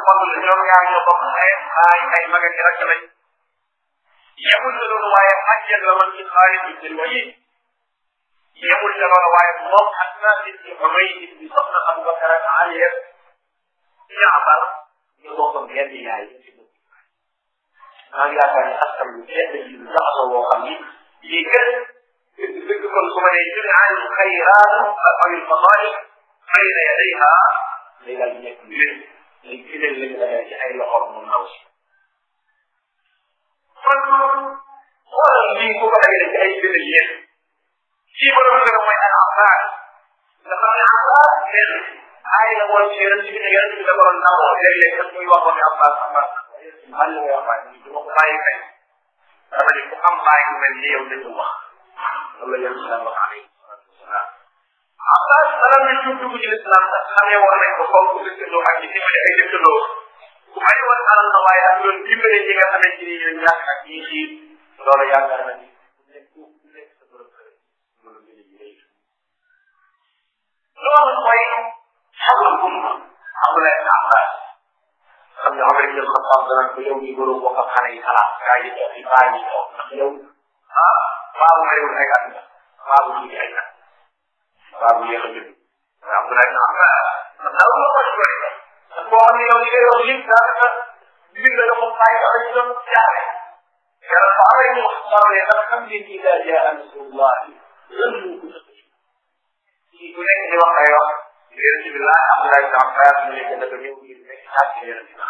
fadl ñoom ñaar ñoo bokk ay ay ay mag ak rakk lañ yemul ca loolu waaye xajjal la woon ci Xaalid ibn Walid yemul ca loolu waaye moom Asma binti Umays bi soxna Abubakar ak Ali Jaafar ñu bokk benn yaay maa ngi yaakaar ne askan wi kenn ji lu jaxasoo boo xam ni lii kër dëgg kon su ma nee jëme al xayraat aw al fadail bayna yadayha day daal di nekk lu wér day gënal lañu la ci ay loxoom mu ndaw si kon xoolal lii bu ko dajale ci ay gën a yéen kii borom gën a mooy al abbas nga xam ne abbas benn ay la woon ci yonent bi ne yonent bi da ko doon namoo léeg-léeg daf muy wax waxi abbas abbas man la ngay wax waaye du ma ko bàyyi kay dama ne ku am bàyyi mu mel ni yow dañu wax loolu la yonent bi daan wax alayhi salatu wasalaam abbas bala ñu tuub dugg ci lislam sax xamee woon nañ ko fonk dëkkandoo ak ci dimbali ay dëkkandoo ku bari woon alal na waaye ak doon dimbale ñi nga xamante ni ñoo ñàkk ak ñi xiir loolu yaakaar na ni ku nekk ku nekk sa borom kër loolu gën a yërey loolu mooy xamul umma Abdoulaye ibn Abbas xam ne Omar ibn Khattab danañ ko yow ñu borom bokk ak xale yi xalaat gaa yi toog yi baa yi toog ndax yow ah baabu réewul ay at nga baabu tuuti ay at baabu yéex a judd mais Abdoulaye ibn Abbas ndax daal moo ko doy ndax boo xam ne yow li ngay wax yëpp daanaka mbir la nga moom bàyyi ko ci doon jaare yàlla fa amee ñu wax xarale ndax xam ngeen ci daal jaa nasrullah lan moo ko sëkk ci ku nekk di wax ay wax yonent bi laa Abdoulaye ibn Abbas mu nekk dafa ñëw ngir nekk xaaj yonent bi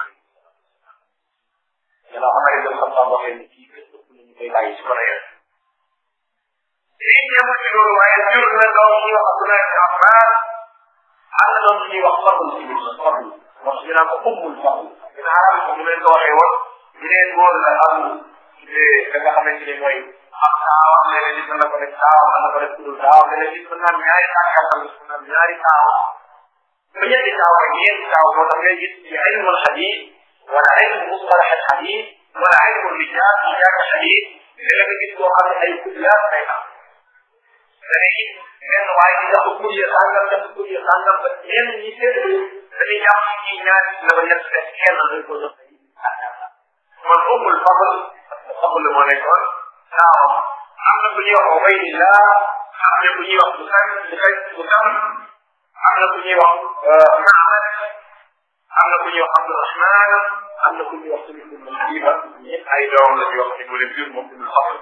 yàlla Omar ibn Khattab waxee ni kii kër ëpp nañu koy bàyyi ci kono yonent lii ñëwul ci loolu waaye jur na doom ñuy wax Abdoulaye ibn Abbas am na doom ñuy wax fadl ci biir fadl wax ñu naan ko ummul fadl dina arab ko ñu leen ko waxee woon ñu leen góor la amu da nga xamante ni mooy am taaw am leneen nit mën na ko def taaw mën na ko def kudul taaw leneen nit mën naa ñaari tàkkatal mën naa ñaari taaw ba ñetti taaw ba ñeenti taaw moo tax ngay gis ci ilmul xadis wala ilmu mustalax al xadis wala ilmu rijal ci jàkk xadis léeg nga gis koo xam ne ay kudlaat ay am da ngay gis benn waaye di dafa kuye sàngam dafa kuye sàngam ba ñenn ñi seen dañuy jàpp ñi ñaari la ba ñett def kenn dañ ko jox kon ummul fadl fadl moo nekkoon taaw am na bu ñuy wax Ubaydillah am na bu ñuy wax bu san bu san bu san am na bu ñuy wax Maamad am na bu ñuy wax Abdurahman am na bu ñuy wax tamit ibnu Habiba ñëpp ay doom la yoo xam ne moo leen jur moom ibnu Fadl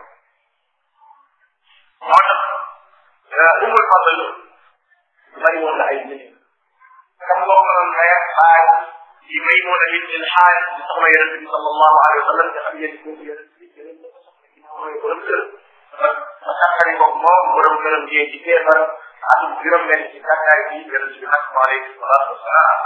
moo tax ummul fadl bari woon na ay nit kam boo ko doon may baay di Maymuna bint al-Haaris di soxna yonente bi sallallahu alayhi wa sallam nga xam ngeen kooku yonente bi jëlee na ko soxna ginnaaw mooy borom kër ba sàkkari ko moom borom këram jee ci feebar ak juróom benn ci gàddaay bi yonente bi nag alayhi salaatu wasalaam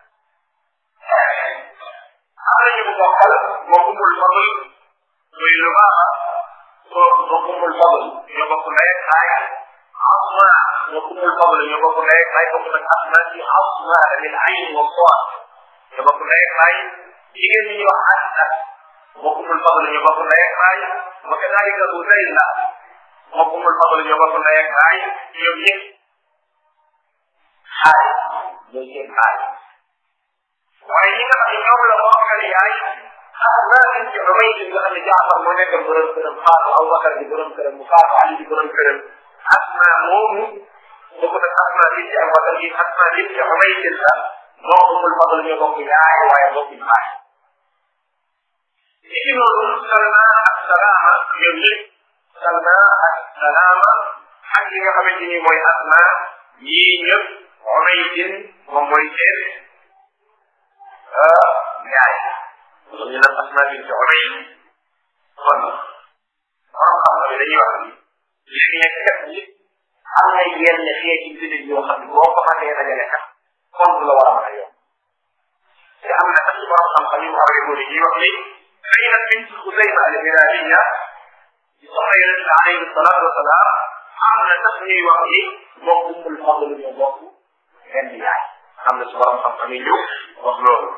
am nañu ko bokkal moo ummul fadl muy lu baax soo moo ummul fadl ñoo bokk ndey ak baay asma moo ummul fadl ñoo bokk ndey ak baay bokk nag asma ci asma min ayn wa soot ñoo bokk ndey ak baay jigéen ñi ñuy wax Aïcha moo ummul fadl ñoo bokk ndey ak baay wa kadalika Uzayla moo ummul fadl ñoo bokk ndey ak baay ñoom ñëpp xaay ñooy seen baay waaye ñi nga xam ne ñoom la bokkal yaay asma min ci umay nga xam ne Jaafar moo nekk borom këram faatu Abubakar di borom këram mu faatu Ali di borom këram asma moomu bokk nag asma bi ci Abubakar bi asma bi ci umay la moo ummul fadl ñoo bokk yaay waaye bokk baay ci noonu Salma ak Salaama ñoom ñëpp Salma ak Salaama ak yi nga xamante ni mooy asma yii ñëpp umaytin moom mooy seen yaay loolu ñu naan asma bi ci umay kon borom xam-xam yi dañuy wax ni léegi nekk kat ñi am na yenn xeeti jullit yoo xam ne boo ko matee dajale kat kon du la war a mën a yomb te am na sax ci borom xam-xam yi mu awee góor yi wax ni Zaynab bint Xusayma al Hilaaliya di soxna yonent bi alayhi salaatu wa salaam am na sax ñuy wax ni moom ummul fadl ñoo bokk benn yaay am na ci borom xam-xam yi ñu wax loolu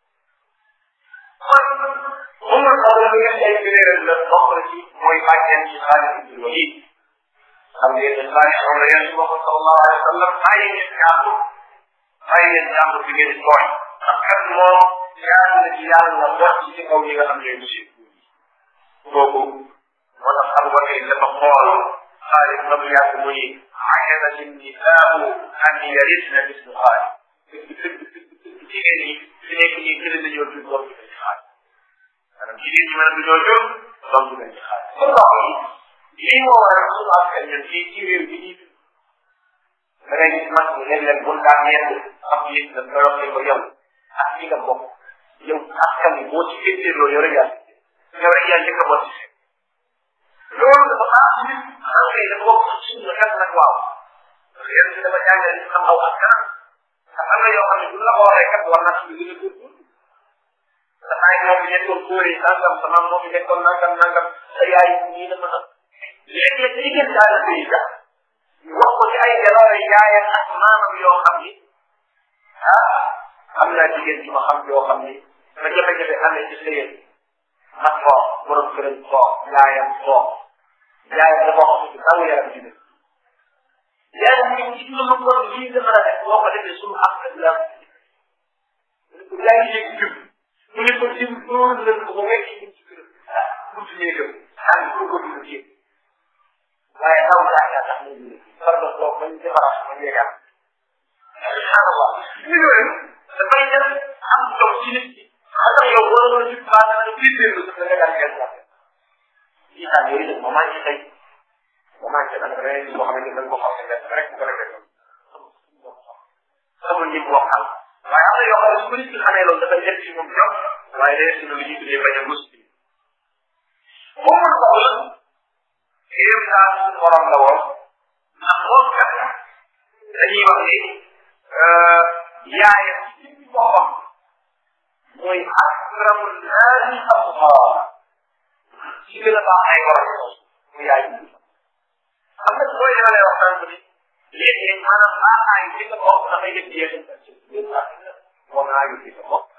kon ummul fadl bi ngeen day gëneeral la bokk na ci mooy bàjjen ci Xaalid ibn Walid xam ngeen ne Xaalid moom la yonent bi sallallahu alayhi wa sallam bàyyi ngeen jàmbur bàyyi ngeen jàmbur bi ngeen tooñ ndax kat moom yaa ngi ci yàlla wàcc ci kaw ñi nga xam ne monsieur kooku moo tax xam nga tey dafa xool xaalis ba mu yàgg muy ajaba linnisaau an yarisna mislu xaalis jigéen ñi fi nekk nii gën nañoo jur doom bi ci xaalis maanaam jigéen ñi mën a dañoo jur doom bi ci xaalis kon ndox yi lii moo waral suñu askan ñun fii ci réew bi ñuy da ngay gis mag ñi léeg-léeg bu daan ñett am yëg da nga wax ko yow ak li nga bokk yow askan bi boo ci féeteerloo yow rek yaa yow rek yaa njëkk a bokk ci loolu dafa baax ci nit xam nga dafa bokk ci suñu xel nag waaw parce que yéen si dafa jàngale ni xam aw askan ndax am na yoo xam ne bu la ko waxee kat war naa suñu gën a góorgóorlu sa baay moo fi nekkoon góor yi nangam sa maam moo fi nekkoon nangam nangam sa yaay nii la mën a léeg-léeg li ngeen daal a bëri sax wax ko ci ay jaloore yaayam ak maamam yoo xam ni ah am naa jigéen ci ma xam yoo xam ni ma jafe-jafe amee ci sëyeen ma toog borom këram toog yaayam toog yaayam dafa wax ci taw yaram ci dëkk yaayam ñu ci lu bon lii nga mën a def boo ko defee suñu ak ak la yaa ngi yëg jub mu ne ko jëm loolu leen ko ba wekk ci ci këram ah buntu néegam xam ko ko dund ci waaye taw daa yaa tax ñu ne far na toog bañ defaraat ma yeegaat subhanallah ñu yooyu dafay dem am dox ci nit ki xam nga yow boo doon jub baa nga ne biir biir la sax da nga daan ngeen jàppe isaan yooyu nag ma manqué tey ma manqué nag ren boo xamante ne da nga ko xam ne rek bu ko defee sama nit waxal waaye am na yoo xam ne su ko nit ki xamee loolu dafay def ci moom ñoom waaye day si lu ñuy tuddee bañ a mus bi boo mën ko la kéem daal suñu borom la woon ndax loolu kat dañuy wax ni yaayam ci ci boppam mooy akramul naasi abqaa ci gën a baax ay borom mu yaay xam nga boo yemalee waxtaan bi léegi maanaam baaxaay ci nga bokk dafay def jeexintal ci moom naa yu ci sa bopp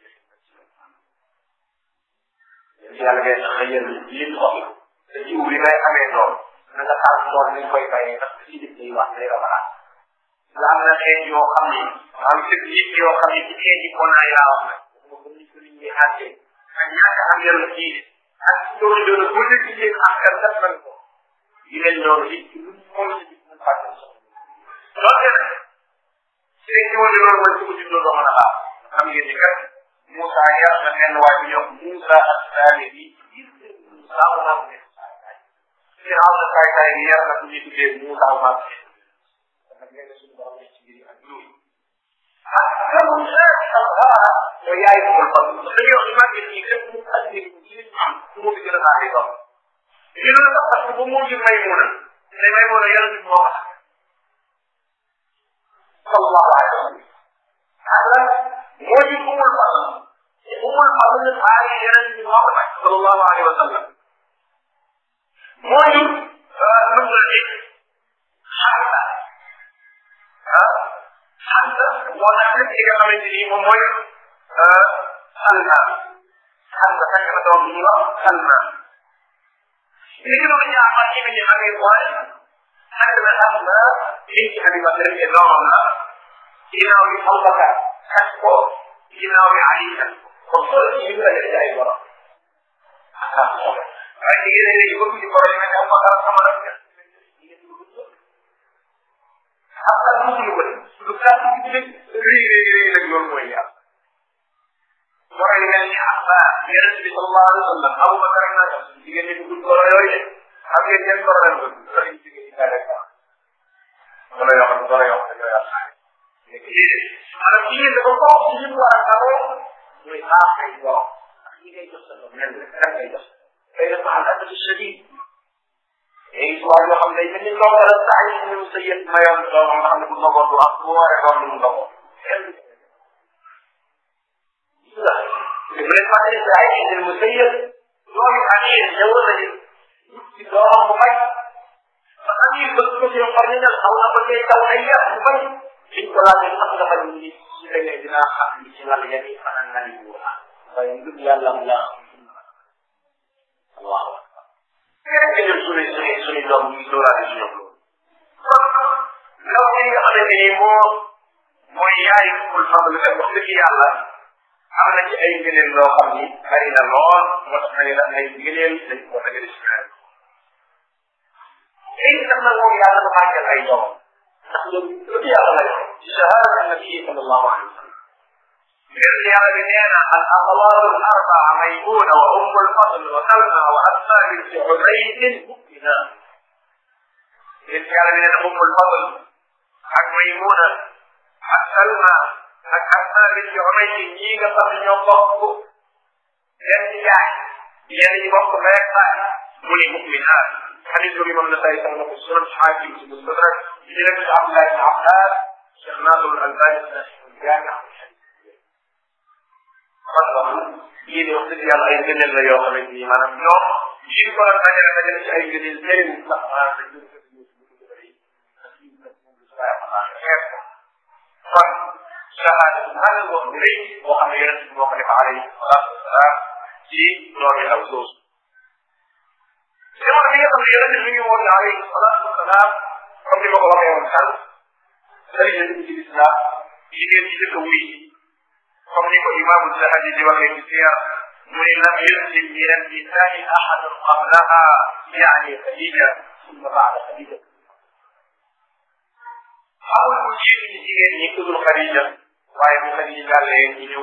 ci yàlla ngay sax yéen li ñu soxla te jiw li ngay amee noonu na nga taal tool ni koy bayee ndax ci dëkk yi wax day rabalaat nga am na xeet yoo xam ni am sëg nit yoo xam ni ci xeet yi ko naa yaa wax nag mo ko nit ko nit ñi àttee ak ñàkk am yàlla kii ak ci loolu doon bu nit ci yéen askan def nañ ko yu mel noonu it ci lu moom ci bis mu fàtte loolu nag seen ñëw di loolu mooy su ko juddoo doo mën a baax xam ngeen ni kat Moussa yar na benn waay bu ñuy wax Moussa ak Saale bi Moussa mu naan ne ci xaw na kaay kaay bi yar na ku ñuy tuddee Moussa ma nag nee na suñu borom ci biir ak loolu ak kan Moussa ak wala yow yaay ko fa dañuy wax màgget yi képp mu ak nit ci nit am su mu fi gën a baaxee doom ñu ne la parce que bu moo jur may mun a ne may mun a yàlla bi moo ko sallallahu alayhi wa sallam ala moo di umul fadl umul fadl aay yeneen bi moo ko takk sallallahu alayhi wa sallam moo di nu mu di xamsa ah xamsa moo tax nag li nga xamante ni moom mooy salman xamsa takk na doom bi ñuy wax salman li ci doon ñaaxal ci bi ñu xamee mooy takk na xamsa liñ ci xamee ba rek doomam la ginnaaw bi Abubakar xas ko ginnaaw bi Ali xas ko kon soo ci ñu la def ay borom waaye jigéen ñi léegi bëgg ñu borom yi Abubakar sama nag xam nga lu mu ko lu kàtt ci dëgg rëy rëy rëy nag loolu mooy yàlla borom yi mel ni Abbas yonent bi sallallahu alayhi wa sallam Abubakar na jigéen ñi bëgg borom yooyu de xam ngeen ñen borom la bëgg sa ñu jigéen ñi daal rek wala yoo xam wala yoo xam ne yàlla maanaam jigéen dafa bokk ci li mu war a garoo muy baax ay borom ak ñi ngay jox sa doom nen rek rek ngay jox day def ma ànd ak shadid et histoire yoo xam ne mel ni ndox la saa yi ñu sa yëpp mayoon doomam nga xam ne bu ndogoon du am bu waree doom du ndogoon la te bu leen fàttali saa yi ñu mu sa yëpp doomi amir ñëw nañu ci doomam bu bañ ba amir ba su ko ci xor ni nag xaw na ba tey taw ay yàq bu bañ liñ ko laajee sax nga bañ ni su fekkee dinaa xam li ci lal yan yi fanaan nga di wóor waaye ngir yàlla am laa allahu akbar nga jël suñu suñu suñu doom ñu dóoraale si ñoom loolu ndaw si nga xamante ni moo mooy yaay kul fadl kat wax dëgg yàlla am na ci ay ngëneel loo xam ni bari na lool moo tax na ne ay ngëneel dañ ko dajale ci weer léegi nag nag moom yàlla dafa màggal ay doom ndax loolu lu yàlla lay ci shahada nabi sallallahu alayhi wa sallam yonent yàlla bi nee na al axawaaru al arbaa maymuna wa ummu al fadl wa salma wa asma binti ubayyin mu'mina yonent yàlla bi nee na ummu al fadl ak maymuna ak salma ak asma binti ubayyin ñii nga xam ne ñoo bokk benn yaay ñenn ñi bokk rek baay mu ne mu'minaat xadis boobu imam Nasaa'i sax na ko sunan xaakim ci mustadrak bi jëlee ko ci Abdullah ibn Abbas Cheikh Nasrul Albani jaami lii de wax dëgg yàlla ay ngëneel la yoo xamante ni maanaam ñoom lii ko doon dajale dajale ci ay ngëneel bëri ndax maanaam dañ doon fekk ñu kon shahada bu mag boo xam ne rëy boo xam ne yonent bi moo ko def alayhi salaatu wasalaam ci doomi ndaw soosu jamono bi nga xam ne yonent bi mi ngi woon alayhi salaatu wasalaam comme ni ma ko waxee woon sànq sëriñ bi ci lislaam jigéen ci dëkk wuy comme ni ko imaamu Zahabi di waxee ci siyar mu ne lam yuslim min annisaai ahadun qablaha yaani Khadija summa baada Khadija amul ku jiitu ci jigéen ñi ku dul Khadija waaye bu Khadija jàllee ci ñëw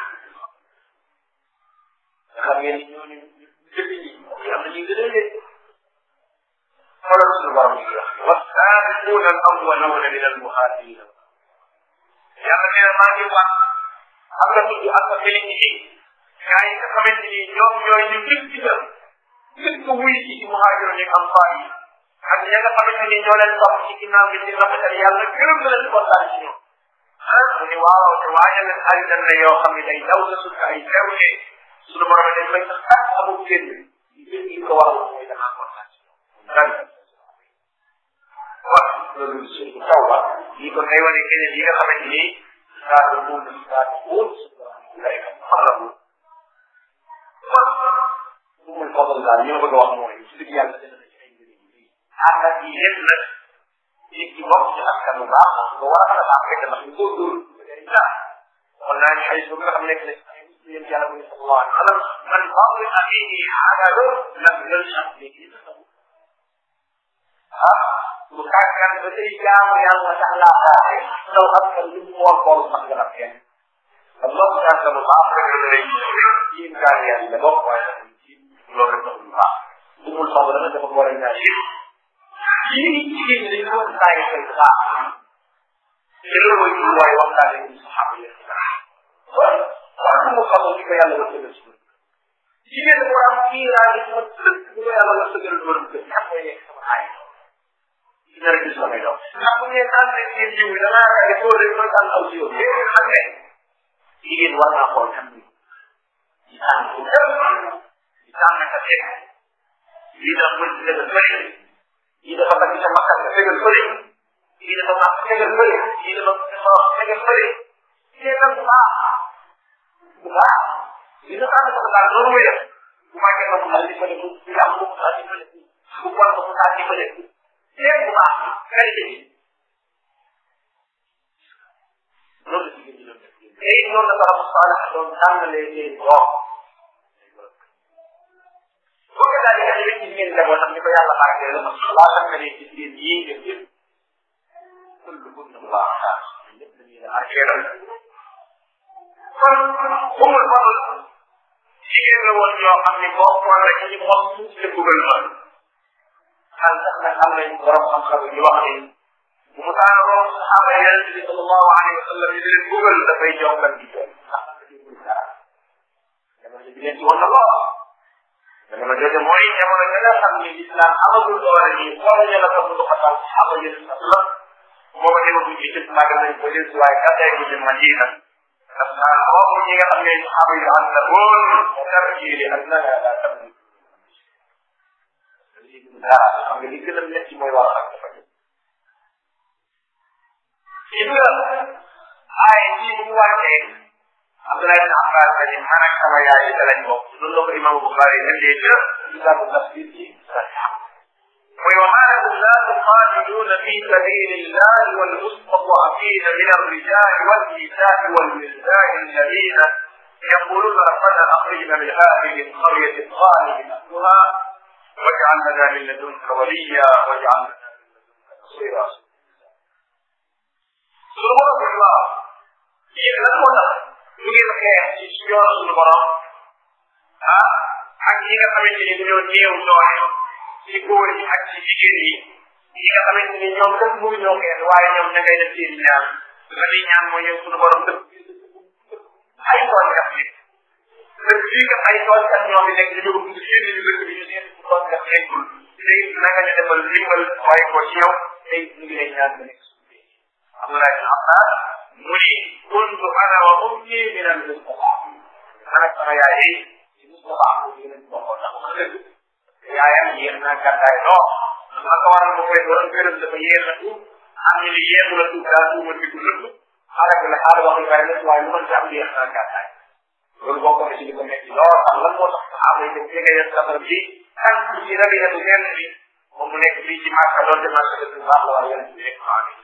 xam ngeen ni ñooñu jëkk ñi am na ñu gën a leen xoolal suñu borom yi wax wasaabiquuna al awwaluuna min al muhaajirina yàlla nee na maa ngi wax am na tudd ak sa félicité gaa yi nga xamante ni ñoom ñooy ñu njëkk ci dem njëkk wuy ci ci muhaajir ñu am faa yi ak ña nga xamante ni ñoo leen topp ci ginnaaw bi ci rafetal yàlla gërëm na leen di kontaan ci ñoom ah mu ni waaw te waajal leen aljan la yoo xam ne day daw sa suuf ay xewle suñu borom dañ koy sax ak amul génn li li ko waral mooy danaa kontaan ci ñoom dan waaw loolu suñu taw la lii kon day wane keneen yi nga xamante ni saa de buum saa de buum lay xam la bu kon bu muy fadal daal li ma bëgg a wax mooy su dëgg yàlla dina na ci ay mbir yu bëri ànd ak yi yëpp nag nit ki bokk ci askan bu baax nga war a mën a baax fekk ndax ñu góorgóorlu dara kon naa ni xay bu nga xam nekk ne yéen yàlla mu ne sallallahu alayhi wa sallam man fadli axihi aadalu lam yalshaq léegi li taxaw ah bu kàkkan ba tey jaamu yàlla tax laa xaare saw askan lu mu woon bool sax nga daf kenn kon loolu kàkkan bu baax rek la lay ci imkaan yàlla la bokk waaye ci loolu rek taxul baax bu mul soxla dama dafa war a ñaar yëpp yii jigéen ñi dañ ko bàyyi xel bu baax te loolu mooy jur waaye waxtaane ñu saxaaba yi waaye waaye mu xamoon ni ko yàlla war tëgal si jigéen dafa war a am kiiraay yi ma tëkk bu ko yàlla war tëgal borom kër ñam mooy nekk sama aay dina rek gis samay doom ndax bu ngeen tànn rek seen jiw yi damaa ragal soo rek mën tànn aw si yow léegi xam ne jigéen war naa xool kan bi di tànn ko di tànn ka teg lii dafa mën ci tegal fële lii dafa takk sa makkat nga tegal fële lii dafa makk tegal fële lii dafa dafa tegal fële seetal bu baax bu baax li nga tànn ko daal loolu muy def bu màggee ba mu daal di fële bu yàq bu mu daal di fële bu bon ba mu daal di fële seet bu baax qualité bi loolu la jigéen ñi doon def tey noonu la salafu saalax doon tànnalee seen doom boo ko daal di kat yéen ci ngeen demoon nag ni ko yàlla barkee la laa xam ne ci seen yii ngeen yëpp kullu bunna baax lépp dañuy la arkeeral kon umul fadl jigéen la woon yoo xam ne bokkoon na ci mos ci bugal ma xam sax nag am nañ borom xam-xam yu wax ni bu mu taan room saxaaba yonente bi sallallahu alayhi wa sallam yi leen bugal dafay jongal di jooy ndax am na déggul dara jamono ji leen ci woon na lool jamono jooju mooy jamono ja nga xam ni islam amagul doole nii xool ñu la ko mu xatal saxaaba yonente sallam booba demaguñ ci jëpp màggal nañ ko jël waaye gàddaay bu jëm Madina parce que boobu ñi nga xam ne saxaaba yu ànd la woon mu kar jiili ak na la tam dara xam nga li gën a métti mooy war ak dafa gis nga ay ci bu wàccee Abdoulaye ibn Abbas la ni man ak sama yaay yi lañ bokk loolu la ko imam Bukhari indee ca kitaabu tafsir ci sahih mooy wa maa lakum laa tuqaatiluuna fi sabili llahi walmustad'afiina min alrijali walnisaai walwildaani alladina يقولون ربنا اخرجنا من هذه القريه الظالم اهلها واجعل لنا من لدنك وليا واجعل لنا من لدنك نصيرا suñu borom bi waaw yéen lan moo tax ñu ngeen xeex ci ci yoon suñu borom ah ak ñi nga xamante ni dañoo néew doole ci góor yi ak ci jigéen yi ñi nga xamante ni ñoom dëkk mu ñoo xeex waaye ñoom ña ngay def seen ñaan la di ñaan mooy yow suñu borom dëkk ay tool kat yi dëkk bii kat ay tool kat ñoo fi nekk ñu jóg dugg seen ñu dëkk bi ñu seen tool kat nekkul tey naka ñu defal limbal waaye ko ci yow tey ñu ngi lay ñaan nga nekk Abdullah bin Abbas mu ni kuntu ana wa ummi min al Mustafa ana sama yaay yi ci Mustafa ko ñu leen bokkoon ndax wax dëgg yaayam yéex naa gàddaay loo ma ko waral mu koy doon gërëm dafa yéex a tuub am ñu ni yéexu la tuub daal tuuma di ko nëbb xale bi la xaal wax yu bari la waaye lu mën ci am yéex naa gàddaay loolu bokk na ci li ko metti lool xam lan moo tax saxaaba yi dem jege yeen safar bi kan ci rabiyatu nenn bi moom mu nekk fii ci Màkka doon de Màkka dëkk baax la war yéen ci nekk maa ngi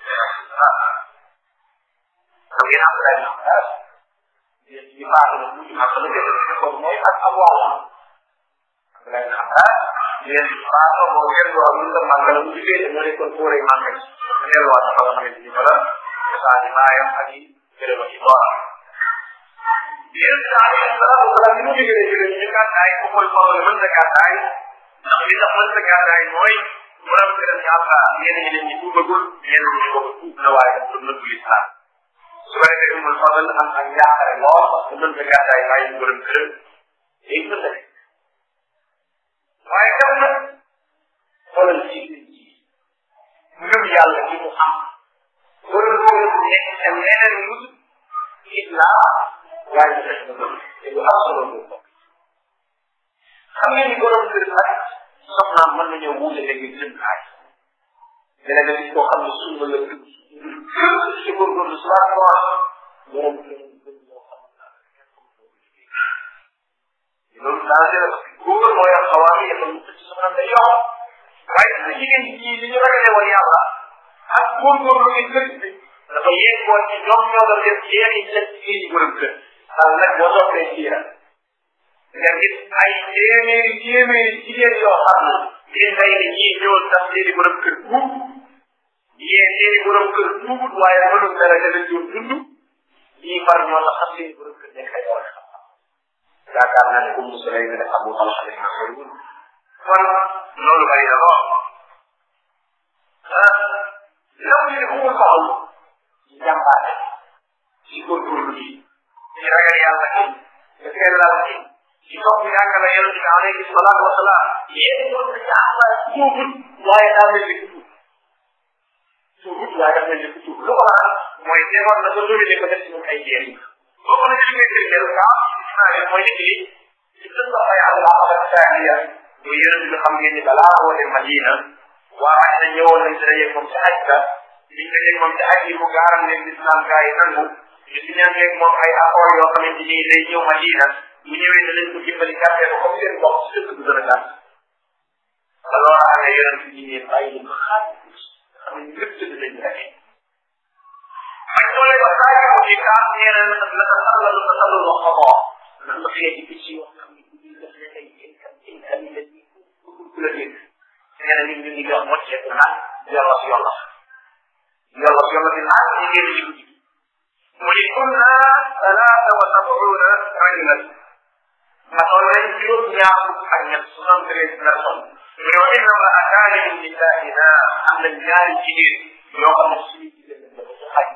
xam ngeen am lay am dara yéen ci baax la mu ci Màkka la gën a ko mooy ak am waaw am lay am dara yéen ci baax la moo gën loo am la màgg la mu ci féete moo nekkoon fóore Màkka ci mu delluwaat dafa nga xamante ni fa la saa ni maayam ak yi gërëm ak yi loola yéen saa yi dara wala ni mu jógee jógee ñu gàddaay ko mooy Maodo mën na gàddaay ndax li tax mën na gàddaay mooy borom këram yàlla ñenn ñi dañ ñu tuubagul ñenn ñi ko tuub na waaye dafa nëbbu lislaam su ko defee umul fadal am ak njàqare lool parce que mën na gàddaay waaye ñu borom këram day mën na nekk waaye kat nag xoolal ci ci ngëm yàlla gi mu am borom këram nekk ca leneen lu islaam waaye ñu def na bëgg te lu am solo lu bokk xam ngeen ni borom kër nag soxnaam mën nañoo wuute léegi jëm kaay dina nga gis koo xam ne sunna la dugg ci góorgóorlu si waat ko borom kër gën moo xam loolu danger la góor mooy am xawaar yi yëpp ci soxnaam day yokk waaye sa jigéen ñi li ñu ragale woon yàlla ak góorgóorlu gi kër bi dafa yeggoon ci ñoom ñoo doon def jeexi ci jigéen ñi borom kër xam nag boo toppee siira nga gis ay téeméeri téeméeri jigéen yoo xam ne di ndey ni ñii ñëwoon sax seeni borom kër tuub yee seeni borom kër tuubut waaye mënul dara te dañ doon dund ñii far ñoo tax sax seeni borom kër nekk ay boole xam yaakaar naa ne comme Moussa lay ne Abu Talha def naa koy wund kon loolu bari na lool law ñu ne xumul xaxul ci jàmbaate ci góorgóorlu gi ci ragal yàlla gi ci sellal gi ci topp yàlla yonente bi alayhi salaatu wasalaam yéen ñoo ko ci am tuubut waaye daa mel ni tuub tuubut waaye daa mel ni tuub lu ko waral mooy demoon na ba domine ko def ci ñun ay jéem boo ko ci ngay firndeel ka naa leen mooy nit li ci dën la fay al aqaba thaniya muy yonente bi xam ngeen ni balaa woote Madina waa ay na ñëwoon nañ ci dajeeg moom ci aj ka biñ dajeeg moom ci aj yi mu gaaram leen l'islam gaa yi nangu ñu si ñaangeeg moom ay accord yoo xamante ni day ñëw Madina bu ñëwee danañ ko dimbali gàttee ko comme seen bopp ci dëkk bu gën a gàtt te loolu amee yonent bi ne bàyyi ko xaaj xam ne lépp dëgg lañ rek bañ tollee ba saa yi ci kaas nee na la la salla lu ko sallu wax ko nan la xëyee ci picc yoo xam ne bu def ne ay incam incam yi la ñuy bëggul ku la dégg nee na nit ñu ngi doon mocceeku naan yàlla si yàlla yàlla si yàlla si naan ñu génn ci guddi mu ni kunna salaata wa sabuuna rajulan matoon nañ juróom ñaar fukk ak ñett soixante treize personnes mu ne wa inna ma ataani min nisaa'ina am na ñaari jigéen yoo xam ne suñu jigéen lañ dafa ci xaj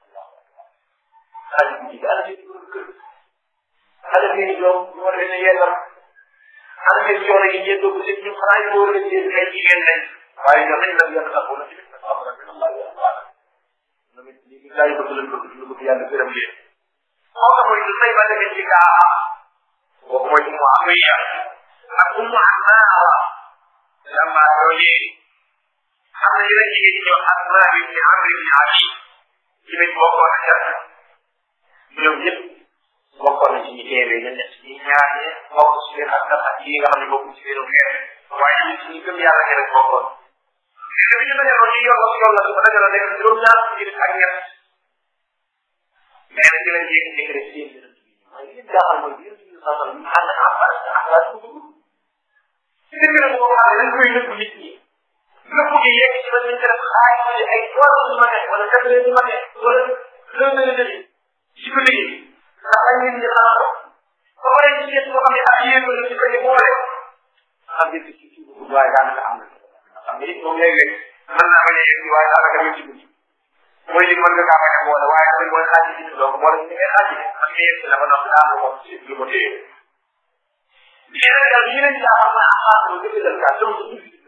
xaj bu jigéen ana seen borom kër ana seen doom ñoo leen a yellal ana seen coono yi ngeen dugg seen ñu xanaa ñu war leen seen ay jigéen lañ waaye ñoo nañ la yàlla taxaw na ci nag am na min allah ya taala ñoom it lii gaa yi bëgg lañ bëgg ñu bëgg yàlla gërëm leen moo tax mooy say ba demee ci gaa kooku mooy ummu amiya ak ummu amaara lama yooyee am na yeneen jigéen ñi ñëw asma ibni amr ibni ali ci lañ bokkoon a jar ñoom ñëpp bokkoon na ci ñi teewee ñu nekk ci ñaar ñi bokk ci biir ak ak yi nga xam ne bokk ci biiru xeet waaye ñu ci gëm yàlla ñi rek bokkoon te bi ñu dajaloo ci yoon la yoon la su ko dajaloo nekk juróom ñaar ci ak ñett nee na ci lañ jékki jékki rek seen waaye li jaaxal mooy biir biir saa ñu ànd ak Abbas te Abbas du dugg ci dëgg la boo xam ne dañ koy nëbb nit ñi nëbb gi yegg ci ba ñu def xaay ci ay trois heures du matin wala quatre heures du matin wala deux heures de nuit ci ko liggéey ndax dañ leen di xanaa ko ba pare ci seet boo xam ne ak yéen la ci ko ñu boole xam nga ci ci waaye daanaka am na xam nga it moom léeg-léeg mën naa bañ a yegg waaye daanaka ñu ci guddi mooy li mën nga kaa bañ a boole waaye tamit mooy xaaj ci donc boole ñu ngay xaaj parce que yegg na ba noppi daal ko ci lu ko téye lii nag daal lii lañ jaaxal mooy axaar ko gëdd dal kaa donc ñu fi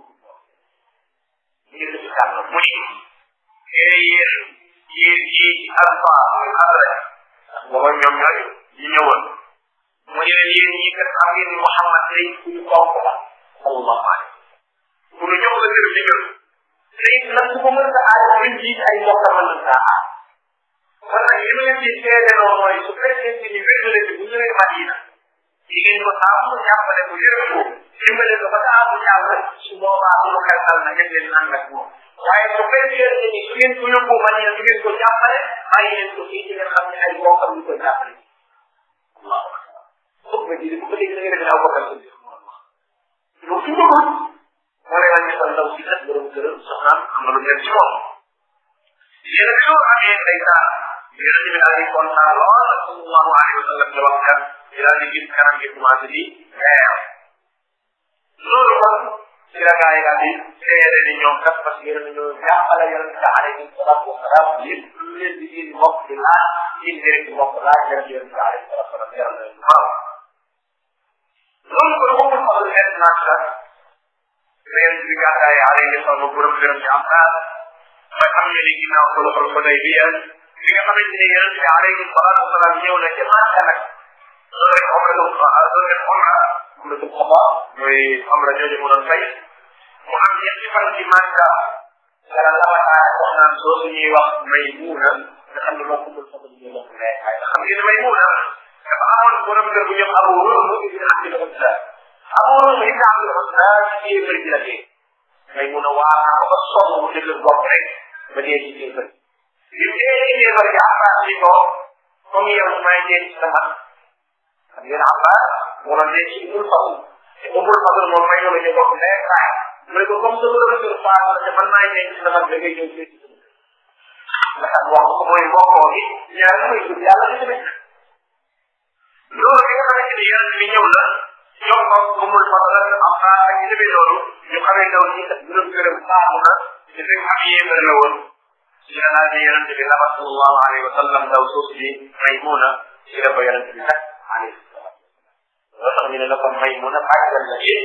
lii la ci kàddu mu ni ee yéen yéen ci alpha adrek booba ñoom ñooy ñu ñëwoon mu ne leen yéen ñii kat xam ngeen ni Muhammad day ku ñu fonk la sallallahu alayhi ku ñu jox la kër ci ñun tey nag ku ko mën a aaj buñ ji ay mbokk mën na saa aaj kon nag li ma leen di seedeloo mooy su fekkee ni wérdale bi bu ñëwee Madina di ngeen ko saa mu jàppale ko yërëm ko dimbale ko ba saa mu jàppale su boobaa du mu xeltal na ngeen leen ànd ak moom waaye su fekkee ni su ngeen ko yóbbu Madina du ngeen ko jàppale bàyyi leen ko fii ci ngeen xam ne ay mbokkam ñu ko jàppale waaw foog nga ji ba léegi da ngay def aw bokkal sa biir moo wax loolu su bëggul moo lay wàññi sa ndaw si kat borom këram soxnaam am na lu ngeen ci moom yéen a loolu amee ndeysaan yonent bi daal di kontaan lool sallallahu alayhi wa sallam di wax kat di daal di gis kanam gi commencé di leer loolu kon ci la gaa yi daal di seede ni ñoom kat parce que yéen a ñoo jàppale yonent bi alayhi salaatu wa salaam lépp lu leen di seen mbokk di laaj seen deret ci mbokk laaj leen ci yonent bi alayhi salaatu wa salaam yaram leen waaw loolu kon moom xam ne xeet naa sa leen bi gàddaay alayhi salaam borom gërëm ci am naa ba xam ne ni ginnaaw sulhul Hudaybiya li nga xamante ni yonent bi alayhi salaatu wa salaam ñëw na ca Makka nag loolu rek omra du loolu rek omra omra du xaba mooy omra jooju mu doon fay mu am ñetti fan ci Makka dara labataa wax naan soo suñuy wax Maymuna nga xam ne moom kumul fa ñu wax ne waaye xam ngeen Maymuna dafa amoon borom kër bu ñëw Abu Ruhm ibn Abdul Uzza Abu Ruhm ibn Abdul Uzza ci kéefër ji la dee Maymuna waa ko ba sonn mu dëgg bopp rek ba dee ci kéefër bi mu dee ci kéefër gi Abbas ni ko comme yow may dee ci sama xam ngeen Abbas moo doon dee ci Umul Fadl te Umul Fadl moom may ñu ñu bokk ndey kaay mu ne ko comme sa borom kër faatu na te man maay dee ci sama da ngay ñëw fii ci sama ndax wax ko mooy mbokkoo gi ñaar mooy jur yàlla di tamit loolu bi nga xamante ni yonent bi ñëw na jox ko Umul Fadl am naa ak ñu demee loolu ñu xamee ndaw ñi kat borom këram faatu na te fekk am yéefar la woon ci la laaj yonent bi la sallallahu alayhi wa sallam ndaw suuf si Maymuna ci la ko yonent bi nag alayhi salaam loo tax ñu ne la ko Maymuna bàjjal la ci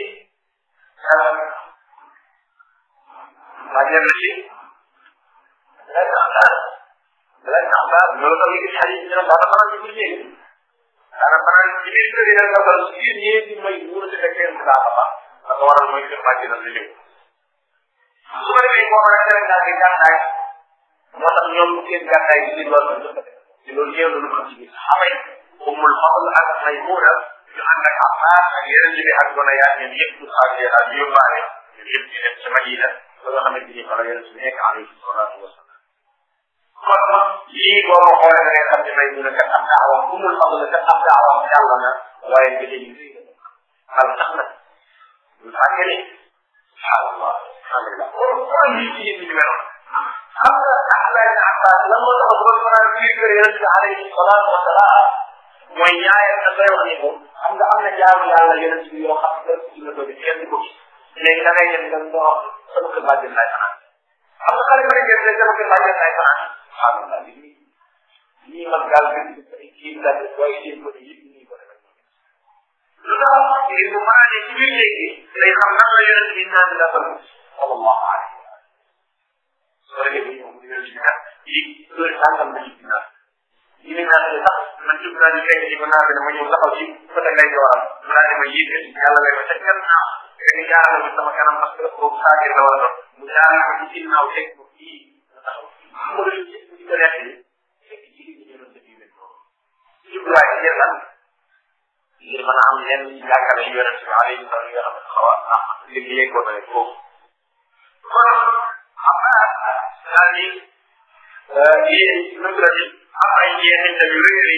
bàjjal la ci lay tax daal lay tax daal loolu tax ñu gis xarit ñu ne daana fanaan ci biir néeg daana fanaan ci biir kër yi rek nga dal ci biir néeg bi may wóor si fekkee mu daa fa la ko waral mooy kër bàjjal la ñëw su ko defee boo mën a Sénégal gi gànnaay moo tax ñoom seen gànnaay bi li loolu la ci loolu ñëw na lu ko ci gis xamay umul fadl ak maymuna ñu ànd ak Abbas ak yeneen bi ak gona yaa ñoom yëpp du xaar yaa daal di yóbbaale ñoom yëpp ñu dem ci Madina ba nga xamante ni fa la yeneen bi nekk alayhi salaatu wa salaam kon lii boo ma xoolee da ngay xam ne maymuna kat am daawa umul fadl kat am daawa yàlla na waaye nga léegi lii al tax nag ñu fàtte ni subhanallah alhamdulillah kon kon lii ci yéen ñu meloon xam nga Abdoulaye ibn Abbas lan moo tax ba fanaan biir kër yonent bi alayhi salaatu wa salaam mooy ñaareel na koy wax ni ko xam nga am na jaamu yàlla yonent bi yoo xam ne ci la ko def kenn du ko gis léegi da ngay dem nga nga wax sama kër bàjjen laay fanaan xam nga xale ba ngeen ne sama kër bàjjen laay fanaan subhanallah li nii nii man gaal bi ay kii la def waaye seen ko yëpp nii ko defee lu tax ngir bu fanaanee ci biir léegi day xam nan la yonent bi naan la fa sallallahu alayhi soo defee bu ñëw mu ñëw ci naan yi heure sàngam la ci naan yi ne naan ne sax man jub naa ni fekk ci ko naan ma ñëw taxaw ci côté ngay jooram mu naa ne ma yiite yàlla lay ma ca kenn naa fekk jaarale ko sama kanam parce que boobu saagir la war a doon mu jaarale ko ci ginnaaw teg ko fii nga taxaw xam nga loolu yëpp di ko nekk fekk ci li ñu doon def yu mel noonu jubluwaay ci yéen lan ngir mën a am lenn jàngale yu yonent bi alayhi salaam yoo xam ne xaw a ndax liggéey ko na foofu kon xam naa daal di yéen nu mu am ay jeexintal yu rëy rëy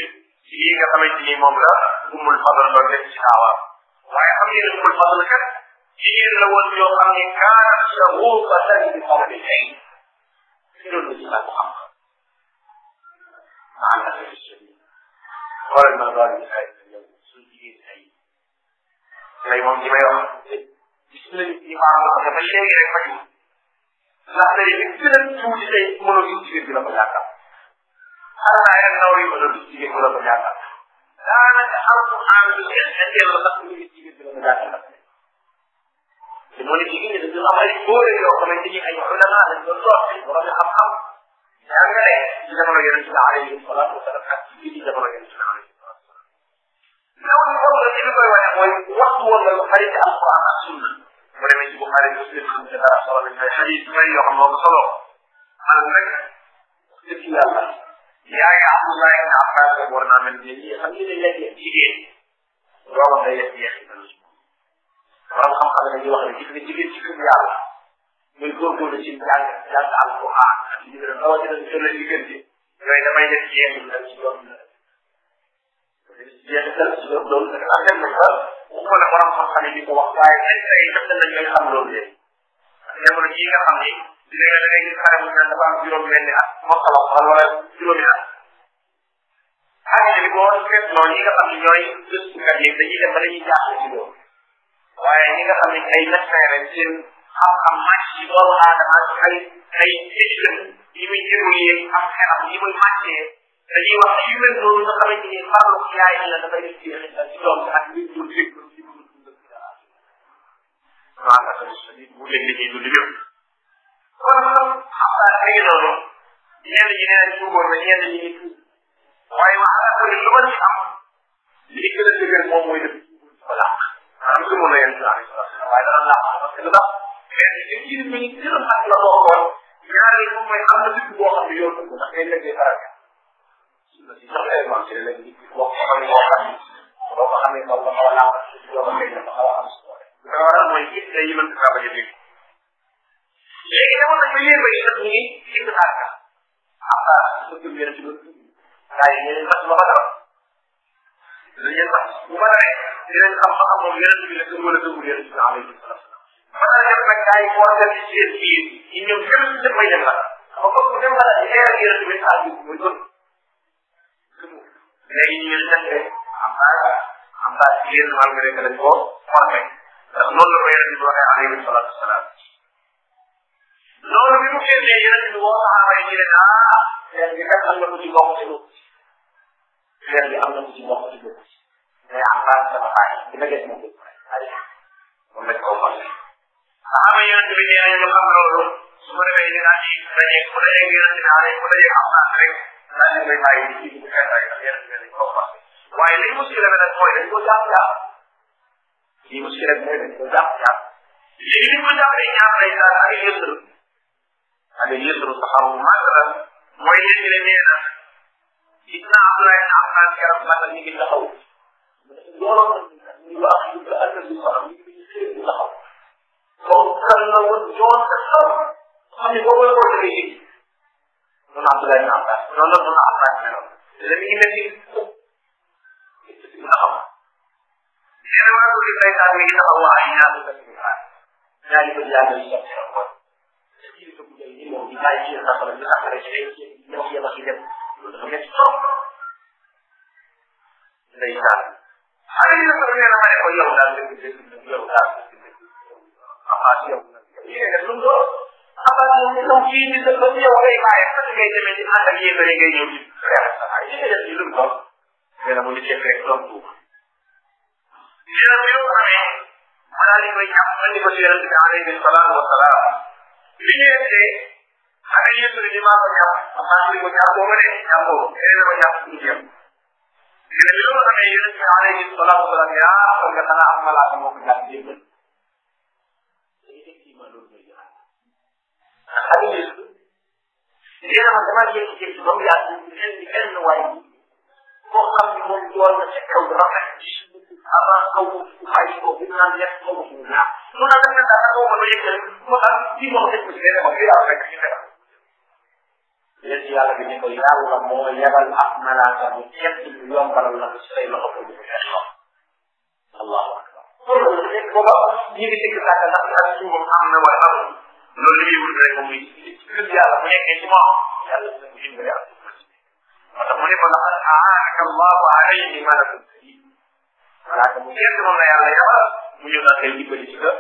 ci lii nga xamante ni moom la umul fadl doon def ci daawaam waaye xam ngeen umul fadl kat jigéen la woon yoo xam ne kaanat shaghufatan bi fadli ay doon na ci sàkku xam maa ngi lay sëñ xoolal ma doon di ay yow suñ jigéen ay lay moom li may wax gis nañu ci maa ngi ko dafa léegi rek faju ndax tey li gën a tuuti tey mënoo gis jigéen bi la ko ñàkkal xanaa ay ndaw yi mënoo gis jigéen bi la ko ñàkkal daanaka alquran bi ñetteel la ndax ñu gis jigéen bi la ko ñàkkal te moo ne jigéen ñi dañu am ay góore yoo xamante ni ay ulama lañ doon toog ci borom xam-xam jàngale ci jamono yonent bi alayhi salaatu wasalaam ak ci biir jamono yonent bi alayhi salaatu wasalaam ndaw ñi xam nga li ñu koy wane mooy waxtu woon nga lu xarit ci alquran ak sunna mu demee ci Buxaari Muslim xam nga dara solo nañ ay xadis yu bëri yoo xam moo ko solo man rek dëgg yàlla yaa ngi Abdullah ibn Abbas rek war naa mel ni lii xam ngeen ne léegi jigéen doomam day def jeexital ci moom borom xam-xam ne dañuy wax ne gis nga jigéen ci kër yàlla muy góorgóorlu ci jàng jàng alquran ak li gën a rawatina ci solo diggante yooyu damay def jeexital ci doom la jeexital ci doom loolu nag am dem na fa waxuma ne borom xam-xam yi di ko wax waaye ay ay def nañ ñooy xam loolu léegi jamono jii nga xam ni dina nga da ngay gis xale bu naan dafa am juróom benni at mokkala wala juróomi at xale bi boo seetloo ñi nga xam ne ñooy gëstukat yi dañuy dem ba dañuy jaaxle ci loolu waaye ñi nga xam ne ay médecin lañ seen xam-xam màcc ci doomu aadama ak ay ay études yi muy évolué ak xelam yi muy màccee dañuy wax yu mel noonu nga xamante ni farlu yaay la dafay def ci xeetal ci doom ak li dul dégg ci dul dund waaw bu leen li ñuy dund yëpp kon xam naa ay noonu ñenn ñi nee nañ tuuboon na ñenn ñi ngi tuub waaye wax naa ko lu ma ci am li gën a dëgër moom mooy def ko làq maanaam su mun na yéen saa waaye dana làq parce que lu tax kenn ci ci mi ngi gën a xat la bokkoon ñaari moom mooy am na dëgg boo xam ne yow dëgg ndax day leggee faral la si sax élément ci la léegi boo ko xamee boo xam boo ko xamee kaw nga xaw a làq yoo xam ne dafa xaw a am solo li ko waral mooy gis day mën kaa bañ a dégg léegi demoon nañ ba yéen ba sax ñu ngi ci xaar ka xam nga su ko yéen ci doon gaa yi ñeneen sax ba ba dara dañuy sax bu ba dara dinañ xam ba xam moom yeneen bi la gëm wala gëmul yeneen bi alayhi salaam ba dara def nag gaa yi boo dem ci seen biir yi ñoom gëm ci def may dem la xam nga comme dem ba la di xeeral yeneen bi saa bi muy gën léegi ñu ngi defee am naa am naa ci yéen malgré que dañ ko formé ndax noonu la ko yeneen bi waxee alayhi salaatu wasalaam loolu bi mu génnee yeneen bi woo saxaaba yi ñu ne ah leen bi kat am na ko ci bokk ci lu leen bi am na ko ci bokk ci lu mais am naa sama xaay dina gis moom ko ay moom lañ ko formé saxaaba yeneen bi nee nañu xam loolu su ko defee dina ci dañuy ku dajee yeneen bi naa ku dajee am naa rek naa leen koy bàyyi ci bu xeet rek ak yeneen bi dañ ko formé waaye li muskila bi nag mooy dañ ko jàpp jàpp li muskila bi mooy dañ ko jàpp jàpp léegi li ko jàppee ñaar lay daal ak yësru ak yësru saxaru masalan mooy nit ñi ne nee na gis naa Abdoulaye na am naa keroog magal ñu ngi taxaw looloon ñu wax yu ko ak du sax ñu ngi xëy di taxaw comme kan la woon joon te xam xam ne boobu la ko defee yëg noonu Abdoulaye na am naa noonu la noonu am naa meloon te mi ngi mel ni taxaw nee na ko gis day mi ngi taxaw waa ay ñaar ko ñaari ko yàlla yi sax kilifa bu day ni moom di bàyyi ci sax la ñu après ci ay ñoo yem ak dem loolu dafa métti trop ndeysaan xale yi sax nee na ma ne ko yow daal dëgg dëgg yow daal dëgg dëgg abbas yow yéen def lu mu doon abbas moom ñu ñëw fii di dëgg ba yow ngay bàyyi parce que ngay demee di ànd ak yéen ngay ñëw di xeex sa ay yéen def lu mu doon nee na mu ngi ceeb rek doom tuub nee na bi yow amee ma daal di koy ñàpp andi ko ci yonente bi alayhi salaatu wasalaam li ñu yegsee xale yi yëpp di maa ko ñàpp maa ngi ko ñàpp booba de ñàppoo nee na ma ñàpp tuuti yam mais bi loolu amee yonent bi alayhi salaatu wasalaam yaa kon nga xanaa am malaaka moo ko jàpp jébbal effectivement loolu mooy jëlaat xale yi nee na ma dama jékki-jékki ba mu yàgg mel ni benn waay koo xam ni moom doon na ca kaw rafet avant kaw xay ko bi naan nekk kaw ko ñaar mu naan nag nag dafa ko ba yëg mu xam ci moom dañ ko ci nee ma fii laa fekk ci fekk yéen yàlla bi ni ko yàlla moo yebal ak malaaka bu ñett ñu yombalal la ko ci say loxo ko ñu fexe ko allahu akbar loolu la nekk booba ñi ngi sikk sàkk ndax ak suufam am na wala amul loolu li muy wut rek muy gëm yàlla bu nekkee ci moom yàlla dina ko dimbali ak moo tax mu ne ko laqad aanaka allahu alayhi malakun karim malaaka mu ñett moom la yàlla yebal mu ñëw naa koy dimbali ci ka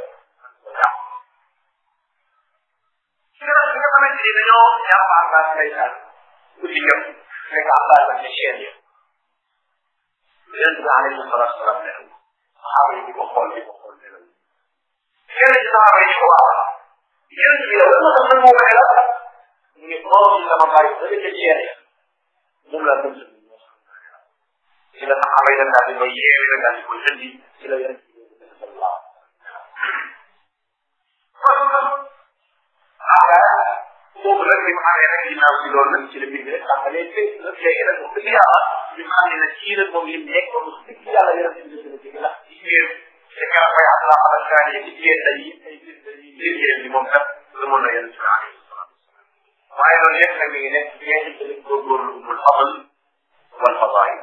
keroog bi nga xamante ni dañoo jàpp Abbas ndeysaan guddi jëm fekk Abbas ak ci chaîne yi yonent bi alayhi salatu salaam ne saxaaba yi di ko xool di ko xool ne la kenn ci saxaaba yi di ko waaw yonent bi yow lan moo tax nag moo waxee la mu ne borom yi sama bàyyi da ca chaîne ya moom laa gëm sa ci la saxaaba yi daal di koy yeewi daal di koy indi ci la yonent bi sallallahu aga boobu nag li mu amee rek ginnaaw si loolu nag ci la bind rek xam nga léegi léegi nag léegi nag wax dëgg yàlla ñu xam ne nag kii nag moom lim nekk moom wax dëgg yàlla yaram si dëgg la ci ndax ci ngeen ci kanam koy am laa xamal kaa ne ci ngeen day ay biir ngeen bi moom kat la mën na yéen ci alayhi salaatu waaye loolu yëpp nag mi ngi nekk ngeen ci tamit góorgóorlu umul fadl wal fadail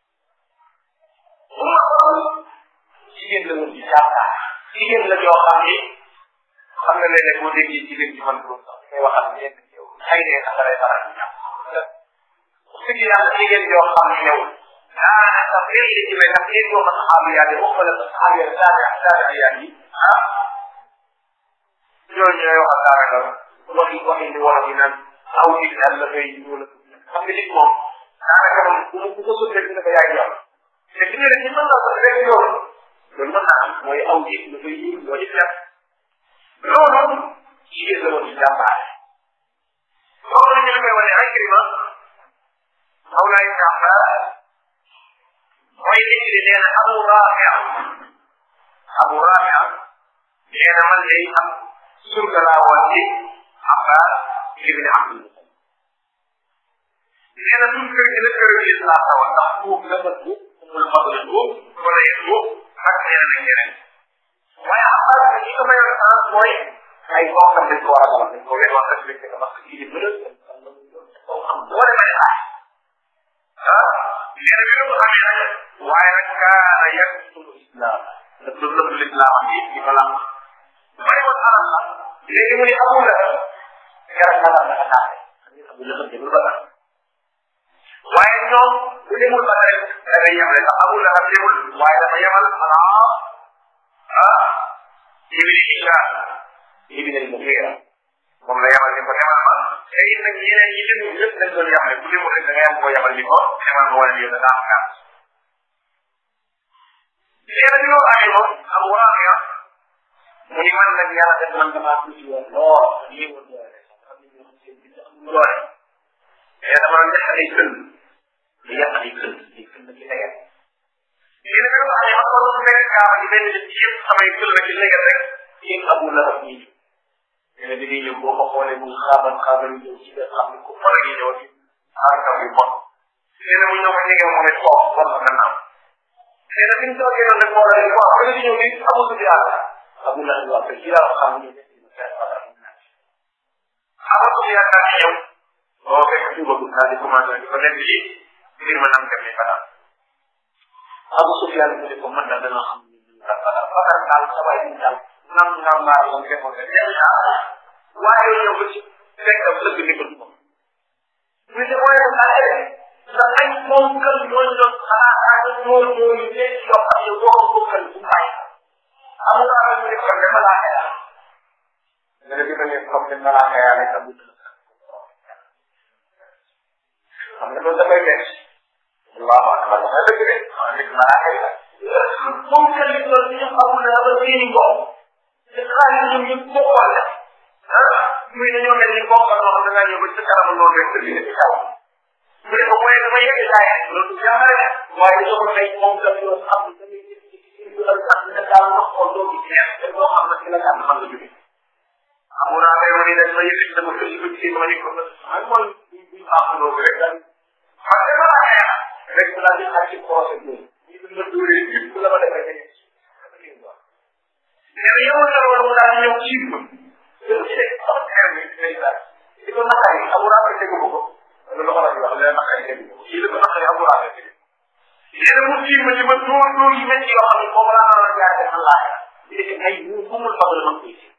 umul fadl jigéen la woon ci jàkkaar jigéen la joo xam ni xam nga léeg-léeg boo déggee jigéen ci man boobu sax ngay waxal nekk ci yow xëy na sax dalay faral di ñàkk wax dëgg yàlla jigéen joo xam ne yow daanaka sax léegi li ci mel ndax yéen yoo xam saxaabu yaa yi waxuma la saxaabu yaa saabi saabi yaa yi ah ñooñu ñooy waxal daanaka waxi waxi ni wolof yi naan aw nit daal la koy wala xam nga nit moom daanaka moom bu mu bu ko sut rek dafa yaay yoon te fi nga ne ci mën na ko rek yoon loolu mën naa am mooy aw nit la koy yiw moo di def loolu jigéen la woon ci jàmbaare loolu la ñu la koy wane ay crima xaw naa jàmbaar mooy nit ki nee na abu raafia abu raafia nee na man day am surga laa woon ci abbas ibni abdul nee na suñ kër gi la kër gi laa tawa ndax buub la ma buub mul fadl buub wala yéen buub ak ñeneen ak ñeneen waaye abbas bi ñi ko mayoon chance mooy ay bokkam dañ ko war a xamal dañ ko leen wax respecté ko parce que kii di bëre xam boole may xaay ah nee na bi ko xamee nag waaye nag kaana yaktul islam daf doon nëbb l'islam bi di ko làq may woon alal la léegi mu ne amul la garab ba tax dafa taale abu lahab demul ba tax waaye ñoom bu demul ba rek da ngay yemale ndax abu lahab demul waaye dafa yemal xanaa ah ibni hisham ibni al mughira moom la yemal ni ko yemal ma te it nag ñeneen ñi demul yëpp dañ doon yemale bu demul rek da ngay am koo yemal ni ko yemal ma wala yow da daa am gàtt léegi bi loolu amee moom am waaqiya mu ni man nag yàlla def man damaa tuuti woon lool lii woon doole xam ne ñoo seen bind amul doole mais dama doon def ay kën di yàq ay kën ay kën na ci leget léegi bi loolu amee man ko fekk kaaba di benn ci yëpp samay kën na ci leget rek yéen abu lahab ñii ñu ne bi ñuy ñëw boo ko xoolee mu xaaban xaaban ñëw ci nga xam ne ku fara yi ñëw ci xaarkam yu bon nee na mu ñëw ma ñege moom it toog bon ko gannaaw nee na bi ñu toogee noonu rek moo la ne waaw ba di ñëw ni amul di yàlla abu lahab wax ci laa xam ñu ne Abu Sufyan daal di ñëw boo fekk tuuba bu daal di commencé di ko nekk ci mbir ma nam demee fanaan Abu Sufyan mu ne ko man daal dana xam ni ñu daal daal bakar daal sa waay ñu daal nam nam maa la ko defoon rek dem naa waaye ñëw ba ci fekk am sëgg ni ko du ko ñu ne mooy ko daal ndax ay moom kër ñooñu doon xalaat ak ñooñu ñooñu nekk yoo xam ne boo ko bokkal bu bàyyi amul daal ñu ne kon dama laa xelal nga ne bi ma ne comme ni ma laa xelal rek amul xam nga loolu dafay metti allahu akbar dafay dëgg de xam nit ma laa xelal moom kër yi doon ñu amul na ba seeni bopp te xaalis ñoom ñëpp bokkoon la ah muy dañoo mel ni bokk ak loxo da ngaa ñëw ba ci kanam noonu rek tëdd ci kaw mu ne ko mooy dama yegg jaay loolu du jàmbare waaye dañoo ko may moom daf yoo xam ne damay def ci ci ak sax nga daal wax ko doo gis neex te doo xam ne ci la gàmm xam nga jóge amu naa koy wane dañ ma yëkkati dama ko ci ci ma ni ko man man bu baax loo ko rek daal parce que ma xeex rek mu daal di xaj ci procès bi ñu dund dóoree yëpp la ma defee dañuy mais yow la woon mu daal di ñëw ci ma yow ci rek sama xeer bi day daal di ko naqari Abu Rafi tegu ko ko loolu la ko wax leen naqari tegu ko kii la ko naqari Abu Rafi tegu yéen mu tiim ma ci ma dóor dóor yi métti yoo xam ne boobu laa naroon jaar def Allah di def ay mu xamul fadl man koy si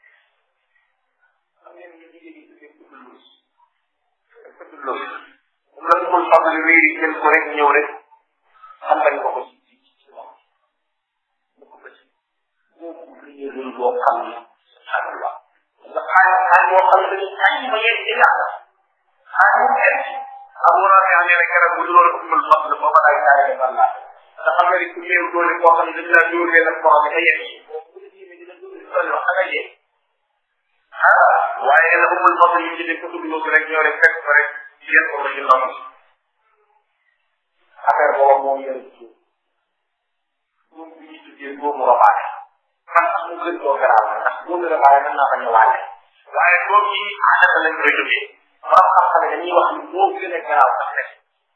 xam ngeen ñu jigéen ñi tuddee ko loos ko loos moom la xamul fadl wéeri jël ko rek ñëw rek xam bañ ko ko ci ci ci moom mu ko ci boobu rëy rëy boo xam ne subhanallah nga xaaj xaaj boo xam ne xaaj ma yegg ci yàlla xaaj mu metti Abu Rafi nee na keroog bu dul ummul fadl booba ay taay def Allah te xam nga ni ku néew doole koo xam ne dañ laa dóor benn koo xam ne day yegg bu la jiimee dina dóor di toll wax nga yegg ah waaye la ummul fadl yi ci def ko tudd rek ñoo rek fekk ko rek yéen ko ci ndox affaire boobu moo yore ci moom bi ñu tuddee doomu robaane man sax mu gën koo garaaw ndax doomu robaane mën naa bañ a waale waaye doom yi aadata lañ koy tuddee borom xam-xam dañuy wax ni moo gën a garaaw sax rek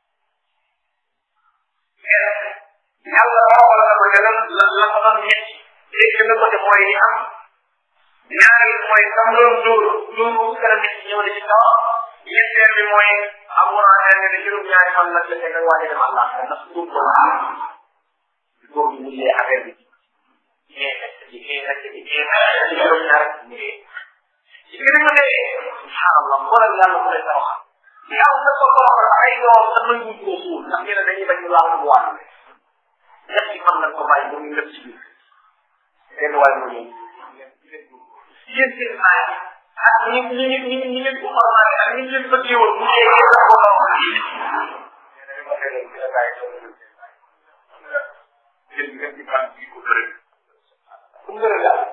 yàlla roobal na ko te lan la la ko doon ñetti léegi na ko te mooy li am ñaari mooy sam doon dóor dóor bu gën a métti ñëw na ci kaw ñetteel bi mooy amuraan ne ne juróom ñaari fan la te nga wàññi dem Allah ndax dóor ko la dóor bi mujjee affaire bi ci ci ci ci juróom ñaar ci biir mu ne subhanallah xoolal yàlla mu lay tawaxal yàlla na ko tawaxal ay yoon sa mën ñu ko suul ndax ñu ne dañuy bañ ñu laal bu wàll ñett ci fan lañ ko bàyyi ba muy lépp ci biir benn waay mu ñëw yéen seen naay ak ñi ñi ñi ñi leen ko xormaale ak ñi leen bëggee woon mu yee yéen ko ko ku ngërë yàlla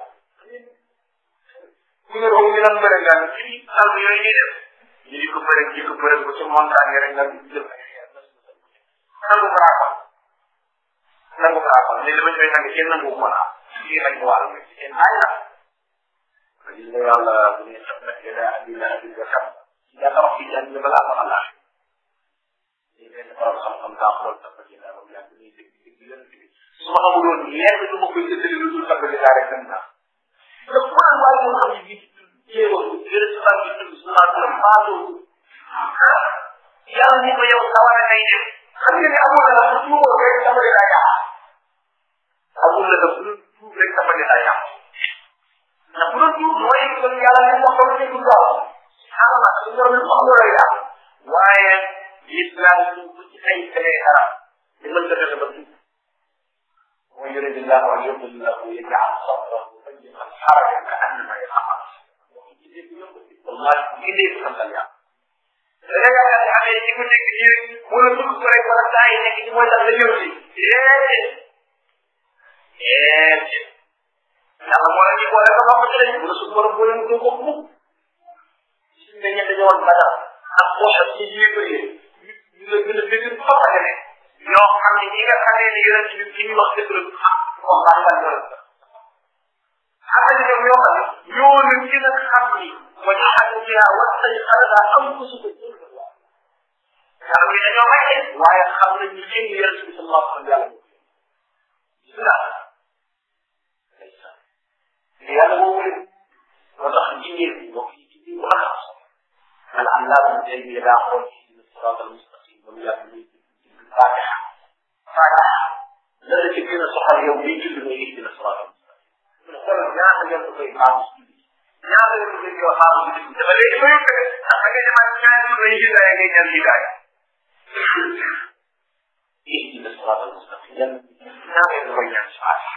ku ngërë boobu ñu doon bëre gaan ci sal bi yooyu ñuy def ñu di ko bëre di ko bëre ba ci montagne rek nga jël ay xeer nangu braakal nangu braakal ne li ma koy nangu kenn nangu ko naa fii rek wàll nga ci seen ay la gis nga yàlla bu ne xam na ila adila adila xam yaa tax fi jàng balaa ma xalaat ni benn borom xam-xam daa xool tax ci daa moom yàgg ni dégg dégg yonent bi su ma xamuloon lenn lu ma koy jëndali lu dul tax daa rek dem naa te xoolal waaye moo xam ne bii jéewal yëre si fan bi tudd su naan la faatoo yàlla ni ko yow sawar a ngay dem xam nga ne amul la bu tuuboo rek sama di daa yàq amul la bu dul tuub rek sama di daa yàq ndax bu doon tuub mooy kon yàlla li mu wax ko ci tuub daal subhanallah li nga xam ne lay yàq waaye l'islam ñu bu ci ay fenee dara li mën nga fexe ba tuub mooy yurid illahu an yudillahu yaj'al sadrahu dayyiqan harajan ka'annama yas'ad wallahi ki dee santal yàlla da nga yaakaar ne amee ci ku nekk ci wala dugg ko rek wala saa yi nekk ci mooy tax la ñëw ci déedéet déedéet yàlla moo la ci boole ko wax ci lañ wala suñu borom boole mu ko mukk suñu ne ñett dañoo woon badal ak poche ci yéego yi ñu la gën a dégg fa fa ne ñoo xam ne ñi nga xamee ne yonent bi ki ñu wax dëgg la wax baa nga ñu la xam ne ñoom ñoo xam ne ñoo leen gën a xam ni wa jaxatu biha wa sayxarada am ko su ko jël yàlla bi dañoo wàcce waaye xam nañ ni yéen yonent bi sallallahu alayhi wa sallam yàlla yàlla boobu leen moo tax jigéen bi mbokk yi jigéen bu la xam al allah tey bi daa xool ci dina sirat al mustaqim ba mu yàgg muy fatiha fatiha la la ci gën a soxal yow liy judd mooy gis dina sirat al mustaqim mu ne xoolal ñaata yoon ko koy baax ci julli ñaata yoon ko koy yow xaar ci julli dafa léegi ba yóbbu ndax da ngay demaat ñaari jour lay hidaaya ngay ñaan hidaaya gis dina sirat al mustaqim yan ñaata yoon koy ñaan ci fatiha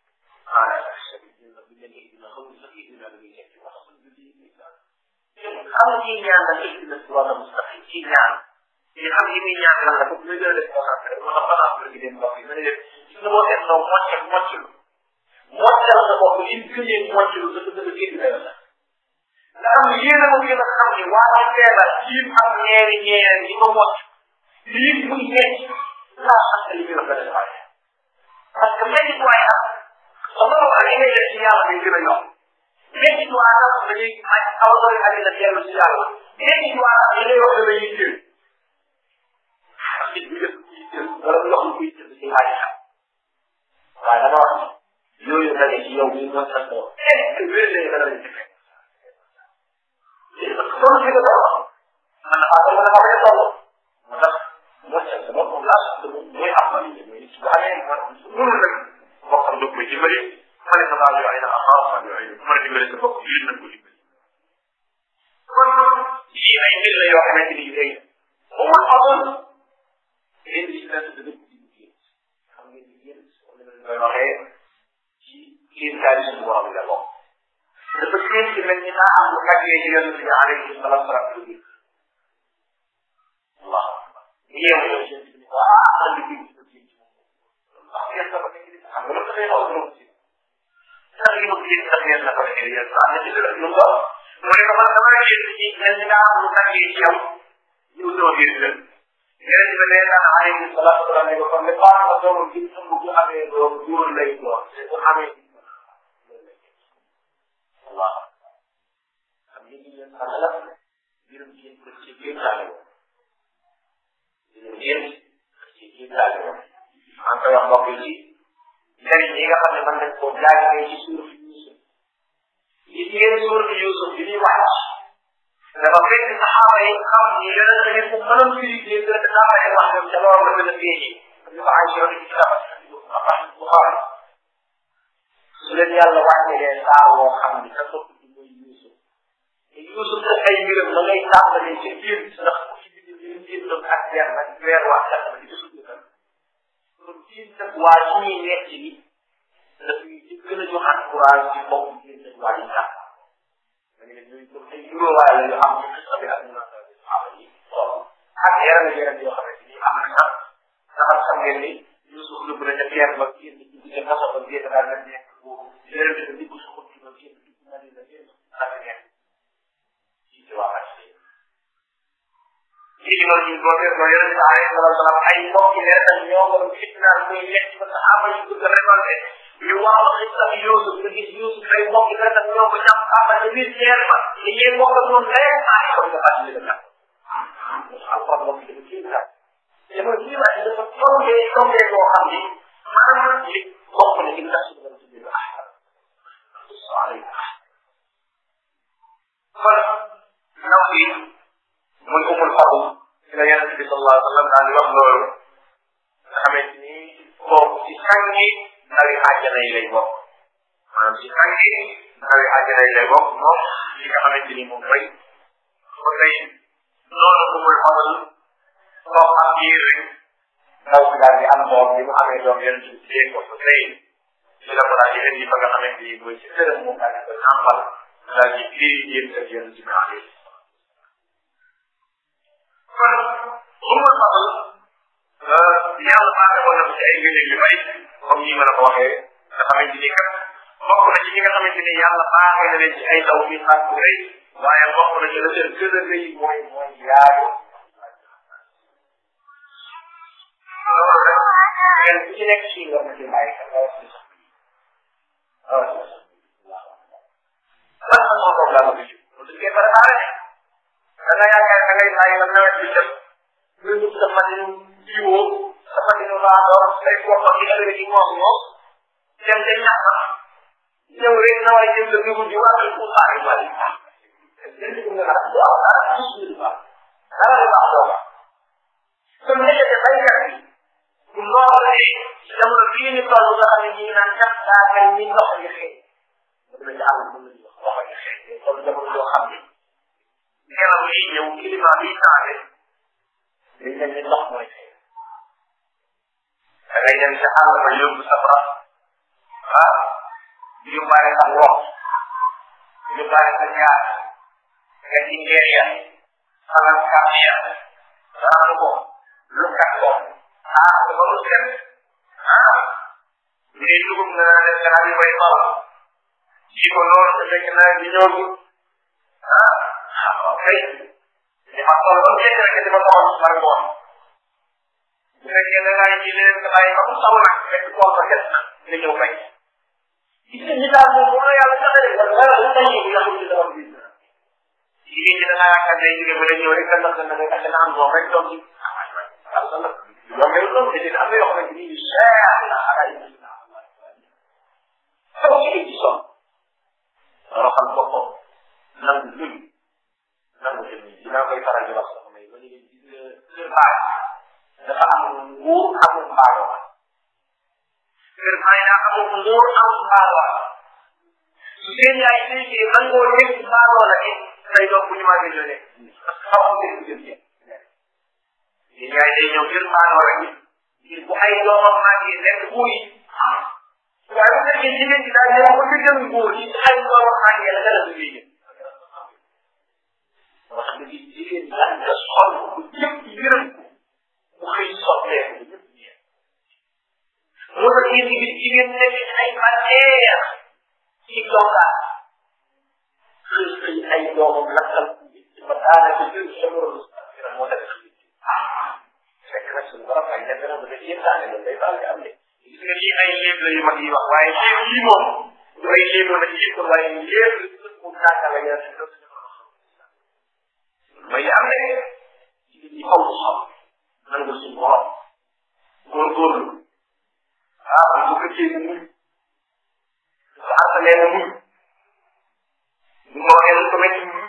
xam nga ciy ñaan nag ihdina sirata mustaqim ci ñaan ci xam yi muy ñaan lan la ko muy gën a def concentré moo tax balaa bëgg dem mbokk yi ma ne leen gis nga boo seetloo moccal mocculu moccal sa bopp li mu gënee mocculu dafa gën a génn benn la nga xam ne yéen a ko gën a xam ni waa ci feebar yim am ñeeri ñeer yi ko mocc lii muy nekk laa xam ne li muy wax dana waaye parce que benn waaye am sa borom ak li ngay def ci yàlla day gën a yokk léegi du waa sax dañuy may xaw a doy àddina dellu ci yàlla léegi du waa sax li ngay wax dana yitteel parce que bu def yitteel wala bu yoxul kuy yitteel ci laaj xam waaye dama wax yooyu daje ci yow mii mooy sa tool est ce que wér lay dana lañ ci fekk parce que toll fi nga toll man dafa am mën a xam ne toll moo tax moo tax sama moom laa sax mooy am ma li mooy su xamee man mënul rek boo xam dog may dimbali ma ne sa daal yooyu na axaar ma yooyu ma ne dimbali sa bopp yéen nañ ko dimbali kon yii ay mbir la yoo xamante ni yu rëy amul amul yéen di na dëgg ci xam ngeen ni yéen koy waxee ci kiin kaay suñu borom la bokk dafa kiin ci mel ni naa am lu tàggee ci yonent bi alayhi salaam salaam lu dikk Allah bu yeewu yow yonent bi ko ah man li kiin ci kiin ci moom wax ngeen dafa nekk di xam nga lu taxee xaw lu ci sax li mu kiin sax ngeen dafa nekk yéen am na ci dëgg lu ko mu ne ko man dama kiin ci mel ni naa am lu tàggee ci yow yow doo biir gën yeneen bi nee naa alayhi salaatu wa salaam ne ko comme ne Fatima doomam bi ëmb bu amee doom góor lay doon te bu amee waaw xam ngeen ni leen xam la mbirum jigéen ko ci biir taale woon mbirum jigéen ci biir taale woon maa ngi koy wax mbokk yi ci njëriñ yi nga xam ne mën nañ koo jaagee ci suur fi Yuusuf yi ngeen suur fi Yuusuf bi ñuy wàcc dafa fekk saxaaba yi xam ni yeneen da ngeen ko mënoon firi leen gën a saxaaba yi wax ñoom ca loolu la gën a feeñee ñu ko ay yoon ci kitaab Buxaari su leen yàlla wàccelee saar woo xam ni sa topp ci mooy Yuusuf te Yuusuf da ay mbiram ma ngay tàmbalee ci biir ndax ku ci bind li mu jëndoon ak weer nag weer wax sax ma di ko sukkandiku kon fii nag waa ci ñuy nekk ni daf ñuy gën a joxaat courage ci bopp fii nag waa yi tàkk dañu ne ñooy comme ay juróowaay la yu am ci xisa bi ak ñu naan saxaaba yi ak yeneen ak yeneen yoo xamante ni am na sax ndax xam ngeen ni Yuusuf dugg na ca pierre ba génn ci biir kaso ba génn daal na nekk boobu yeneen bi dugg sa xut ba génn dugg na leen la génn ak ngeen ci ci waa ak ci lii loolu ñu boo seetloo yeneen bi alayhi salaatu salaam ay mbokki leeral ñoo ko fitnaal muy lekk ba saxaaba yi bëgg a récolté ñu wax la xis ak Yuusuf nga gis Yuusuf ay mbokk yi rek ñoo ko jàpp xaaral ci biir teer ba li ngeen mbokk ak ñoom day ay kon nga fàttali la jàpp alquran mbokk yi dafa kii la dama kii la dafa tombee tombee boo xam ni maanaam li bokk na ci ndax suñu dara ci biir ahsan kon ndaw bi muy umul fadl ci la yonent bi sallallahu alayhi wa sallam daal di wax loolu nga xamante ni kooku ci sàngi ndawi àjjana yi lay bokk maanaam ci sàngi ndawi àjjana yi lay bokk moom li nga xamante ni moom mooy ba tey loolu umul fadl koo xam biir rek ndaw si daal di am doom bi mu amee doom yonent bi téye ko ba tey ci la ko daal di indi ba nga xamante ni mooy ci këram moom daal di ko nàmpal daal di téye yéen ak yonent bi alayhi kon umul fadl yàlla baaxee woon na ko ci ay ngëneel yu bari comme ni ma la ko waxee nga xamante ni kat bokk na ci ñi nga xamante ni yàlla baaxee na leen ci ay taw bi xaar bu rëy waaye bokk na ci la seen gën a rëy mooy mooy yaayu loolu rek kenn ku ci nekk ci war na ci bàyyi xel nga wax ci sax lan la moo toog laa bëgg loolu dañ koy préparé da nga yaakaar da ngay bàyyi ba nawet bi jot nga dugg sa machine jiwoo sa machine raadoor say boppam di ëllëg ci moom moom dem ca ñàkk ñëw rek na waaye jëm sa dugub ji waa ko xaari wàllu dara lu baax doo kon nekkate baykat bi bu loolu ne jamono bii ñu toll nga xam ne ñi naan kat daa mel ni ndox yi xëy dama ci àll mën nañu wax ndox yi xëy toll jamono yoo xam ne ngelaw yi ñëw climat bi changé dañ leen ni ndox mooy xëy da ngay dem sa àll ba yóbbu sa bras ah yóbbaale sa ngox yóbbaale sa ñaar nga ci ngeer ya xamal kàpp ya raxas ko lu kat ko xaar ko ba mu set ah bu dee dugub nga naan def gannaaw yi bay bal ji ko loolu te fekk naa di ñëw ah waaw kay li ma toll ba mu jekk rek di ma toll mar ngoon bu fekkee da ngaa ji leen nga bàyyi ba mu taw nag fekk tool ba set na nga ñëw bay gis nga ñi daal moom moom la yàlla joxe rek wala dara lu tax ñu yàqu ci dara bi jigéen ñi da ngaa yaakaar day jóge ba ñëw rek ndax dana ngay tax am doom rek doom ci yàlla nag yow ngay doom te dina am na yoo xamante ni yu cher la ak ay xew ci ci son roxal boppam nangu luñ nangu jëm nii dinaa koy faral di wax sax may ba léegi gis nga kër baay dafa am nguur amul mbaadoo kër baay daa amul nguur amul mbaadoo su seen yaay séykee nangoo nekk mbaadoo la it say doom bu ñu màggee ñoo nekk parce que xamoo seen jëm yéen seen yaay day ñëw kër mbaadoo la it ngir bu ay doomam màggee nekk buur yi waaye bu fekkee jigéen ji daal ñëw ba ci gën góor yi ci ay doomam màggee la dara du liggéey wax dëgg jigéen ñi nga sol bu ñëpp yërëm ko mu xëy sotteeku bu ñëpp ñeent moo tax yéen bi jigéen nekk ci ay bànneex ci dongaat xëy xëy ay doomam lakkal ba daanaka jël jamono moo tax fekk nag suñu borom ay def na dafa yéentaane loolu day faral di am de gis nga lii ay léeb la yu mag yi wax waaye léeb yi moom du ay léeb la ci yëpp waaye léeb mu naaka la yaa may am ne jigéen ñi faw xam nangu suñu borom góorgóorlu ah bu ko fekkee mu muñ su àttalee mu muñ bu ma waxee ko metti mu muñ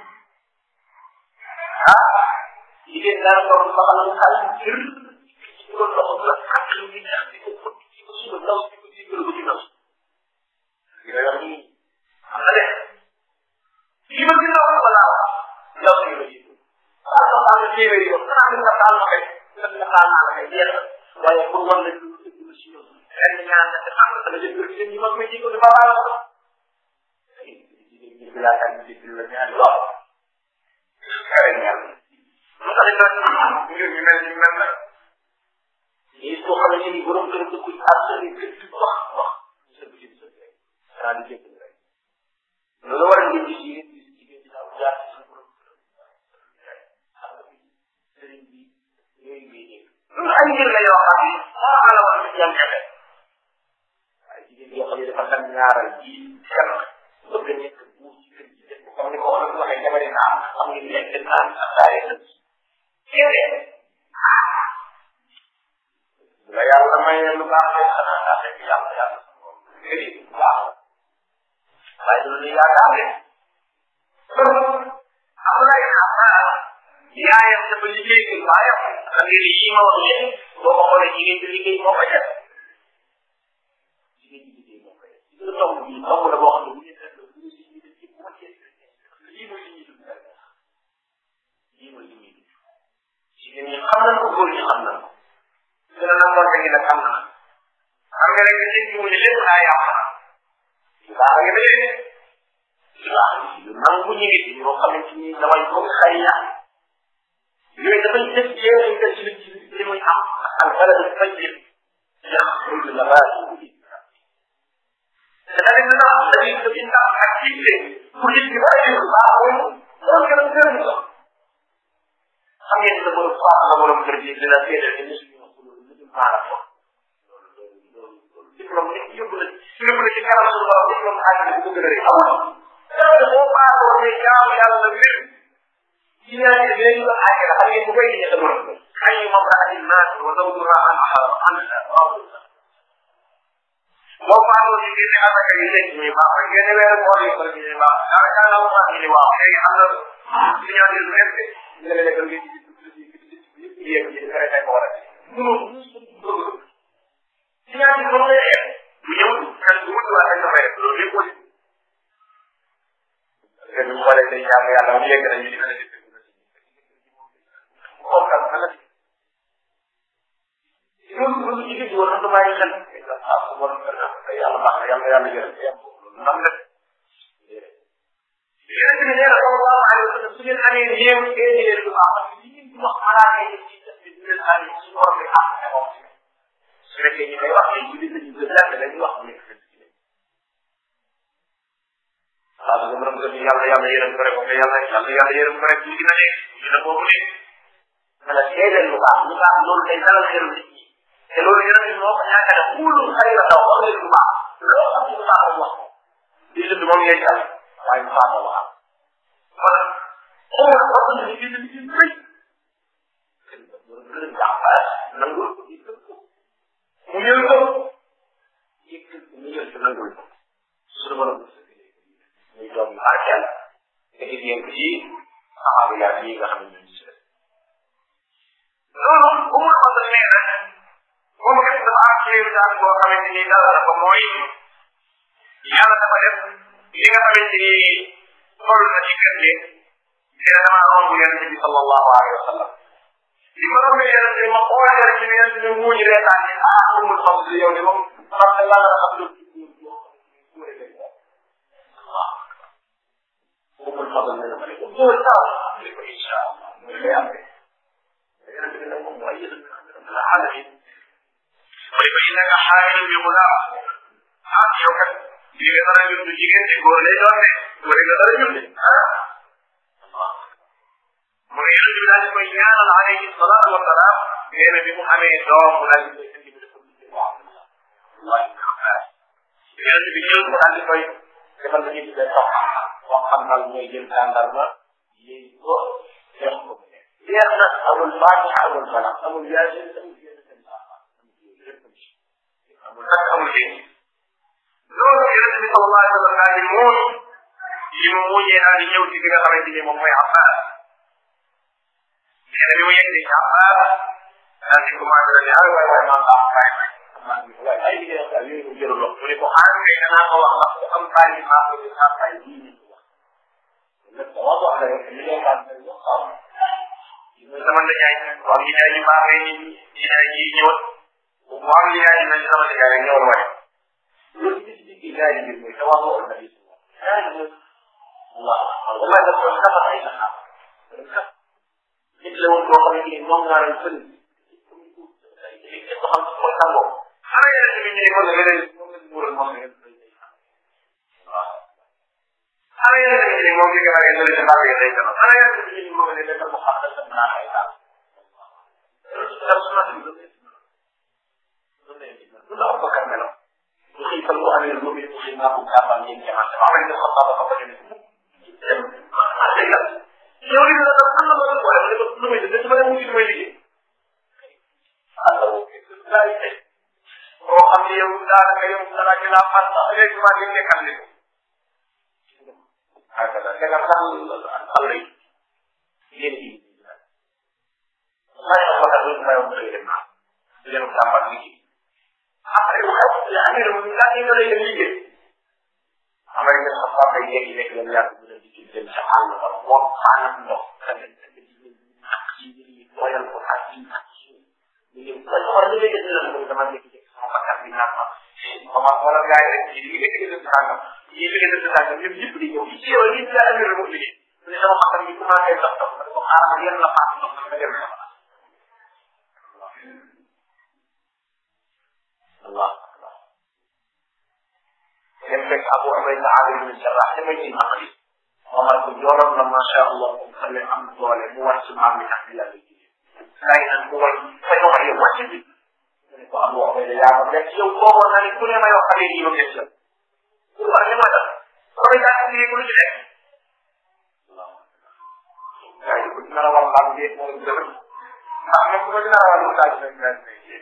ah jigéen daan toog ba xam ne xale bu jër ci ko loxo la ak lu ñu ñax di ko ko di ko suba ndaw di ko digal ko ci ndaw li nga wax nii xam na de li ma gën a wax wala ndaw si ma jiitu waaw soo xam ne téeméeri yoon xanaa mën nga taal ma kay mën nga taal naa la kay jeex na waaye pour wan la lu lu si yoon ren ñaan na xam nga dama jël jigéen ñi mag may jiitu dafa baal ko jigéen ñi bi laa tànn jiitu la ñaan lool kare ñaan lu tax it nag mbir mi mel ni mel na lii soo xam ne ni borom kër dëkku ci ak sëriñ kër ci wax wax sa bu ci sa rek saa di jëkk rek loolu war a ngeen gis yéen gis jigéen ñi daaw jaar ci sa borom kër xam nga bi sëriñ bi yooyu ngay dégg loolu ay mbir la yoo xam ne moo ala war ci jàng jafe waaye jigéen yoo xam ne dafa dem ñaaral ji kenn bëgg nekk buur ci kër gi def ko comme ni ko wala bu waxee jamono naa xam ngeen lekk naan ak daare sa la yàlla mayee lu baax rek xanaa daa fekk yàlla yàlla sa borom kër yi bu baax waaye loolu la yaakaar de am na yaakaar yaayam dafa liggéey ci baayam xam ngeen ni yi ma wax léegi boo ko xoolee jigéen bi liggéey moo ko def jigéen bi liggéey moo ko def ci la tomb bi tomb la boo xam ne bu ñu def la bu ñu si ñu def ci bu ma cee lii mooy li ñuy dund lii mooy li ñuy dund jigéen ñi xam nañ ko góor ñi xam nañ ko dina na monte gi nag am na xam nga rek nit ñi mu ne lépp naa yàq baax nga dee baax yu nangu ñu ngi fi ñoo xamante ni damay ko xay yàq yooyu dafay def jeexintal ci ci li muy am ak bala du fay yëpp yaxruju nabaatu te tamit dina am dañuy def une tâche activité pour nit ki bàyyi ko baax moom loolu gën a gën a xam ngeen sa borom faat la borom kër gi dina seedal ni suñu wax loolu lu dul maana ko loolu loolu loolu loolu diplôme nit yóbbu la yóbbu la ci kanam suñu borom diplôme xaalis bi ko gën a rëy amul dara boo baatoo ne jaamu yàlla wér ci ñaan yi dinañ la àggale xam ngeen bu koy ñe sa borom xay yu mamraatin naas wa zawjuha an an boo baatoo ci génne asaka yi leen ñuy baax rek génne weeru koor yi bëri ñuy baax dara kaa na wax ni waaw léegi am na ci ñaan yi lu nekk nga ne lekk nga ci yéeg ci dara kay ko war a ci ñaan yi noonu lay yem bu ñëw kan bu mu waa dañ def loolu lépp aussi parce que ñu xoolee day jàng yàlla mu yegg nañu di ko def xool kan kan loolu loolu jigéen ñi war na bàyyi xel ah su borom kër na yàlla baax na yàlla yàlla jërëm yàlla loolu nam def yonent bi nee na sallallahu alayhi wa sallam su ngeen amee néew ngeen di leen lu baax parce que li ngeen di wax malaaka yi ci def bi ngeen amee su borom bi ah ne moom su fekkee ñi may wax ne jullit lañu gën yàgg dañuy wax mu nekk fekk ci leen waaw su borom kër yàlla yàlla yërëm ko rek wax yàlla yàlla yàlla yërëm ko rek ñu dina nekk dina boobu ne wala seedeel lu baax lu baax loolu day dalal xelu nit ñi te loolu yonent bi moo ko ñàkkale kuulu xayra daw wax leen lu baax loo xam lu baax wax ko di dund moom ngay jàll waaye mu baax wax kon xool wax na ni dina ni dina rëy gën jàmbaar nangul ko yëkkal ko mu ñëw ko yëkkal ko mu ñëw ko nangul ko suñu borom muy doom yu barkeel nga gis yéen ko ci saxaaba yaa yi nga xam ne ñoo ci des loolu bu mu xamante ne nag moom it dafa am kéemtaan boo xamante ni dara dafa mooy yàlla dafa def li nga xamante ni toll na ci kër gi dina damaa romb yonent bi sallallahu alayhi wa sallam li ma rombee yonent bi ma xool yonent bi yonent bi muuñ reetaan ni ah umul fadl yow de moom xam ne la nga xam lu umul fadl ne ma ne ko góor taw ne ko insha allah mu lay amee yonent bi nag moom mooy yëgal la alamin mu ne ko innaka xaamilun bi gulaam ah yow kat li nga dara ñun du jigéen de góor lay doon de góor nga dara ñun de ah mu ne yonent bi daal di koy ñaanal alayhi salaatu wa salaam nee na bi mu amee doom mu daal di koy indi bi dafa tuddee ko Abdullah yonent bi jël ko daal di koy defal la ñuy tuddee tox wax xam daal mooy jël tàndarma yéey ko def ko jeex na amul faatiha amul bala amul yaasin amul yenn seen amul nag amul yéen loolu yonent bi sallallahu alayhi wa sallam daal di muuñ li mu muuñee daal di ñëw ci bi nga xamante ni moom mooy Abbas nee na bi mu yegg ci Abbas daal di commencé daal di ay waay waay maa baax waay waay ay liggéey ak yooyu mu jëru lox mu ne ko xaar kay danaa ko wax ndax ku am bàyyi maa ko di xaar bàyyi bii ni wax lépp dama ko wax rek li ngay xaar dañ wax xaar mooy sama ndajaay waaw ñi daay ñu baaxee ñi ñi daay ñi ñëwat mu am li daay ñu sama ndajaay rek ñëwal waay loolu gis gis gi daay bi mooy tawa ko na bi waaw wallahi daf ko kafa ay sax nit la woon boo xam ne nii moom nga ren fël ko xam ko tangoo xana yene bi ñi ko la leneen moom la muural moom la waaw xana yene bi ñi moom li nga xam ne la baax yi day dama xana yene bi ñi moom la leen ko xam da na ay daal dal suna ci lu lu la ko kan melo lu xëy fal ko amee lu mu xëy naa ko gàmbal ñeen jaman dama am ne ko xam ko ko dem yow li nga def am na ma ko wala ko lu muy def dama dem wuti may liggéey Allah daay tey boo xam ne yow daanaka yow dara ci laa fan sax léegi maa ngi nekkal ni hakada daga sax Allah yi yéen yi may ko ka du may ko dem na yéen tàmbal liggéey après bu xew ya amee mu la ñu lay dem liggéey amay nga sax fa day yegg nekk leen yàgg bu di ci dem sa àll ba moom xaanam ndox tamit mooyal ko ak ci ak suuf ñu ñëw ba xool li ngay def lan dama nekk ci sama bakkan bi naan ma ma wala gars yi rek ci li nekk ci dëkk sàngam ñi li nga dëkk sàngam ñoom ñëpp di ñëw ci yow li daa amee remote liggéey mu ne sama bakkan bi commencé dox dox ma ne ko xaaral yenn la faatu ndox nga dem sama Allah dem fekk Abu Ubayda Amir bin Jarrah li may ci naqli Omar ko jooloon na macha Allah moom xam ne am doole mu war ci maam mi tax di yàlla kay nan ko way fay wax yow wàcc bi mu ne ko Abu Ubayda yaa ma nekk yow booboon na ne ku ne may wax xale yi yow des la ku war li ma def koy daa ci lu ci nekk kay ku dina la wax xam bi moom dëgg ndax même bu ko dina la wax lu daal rek daal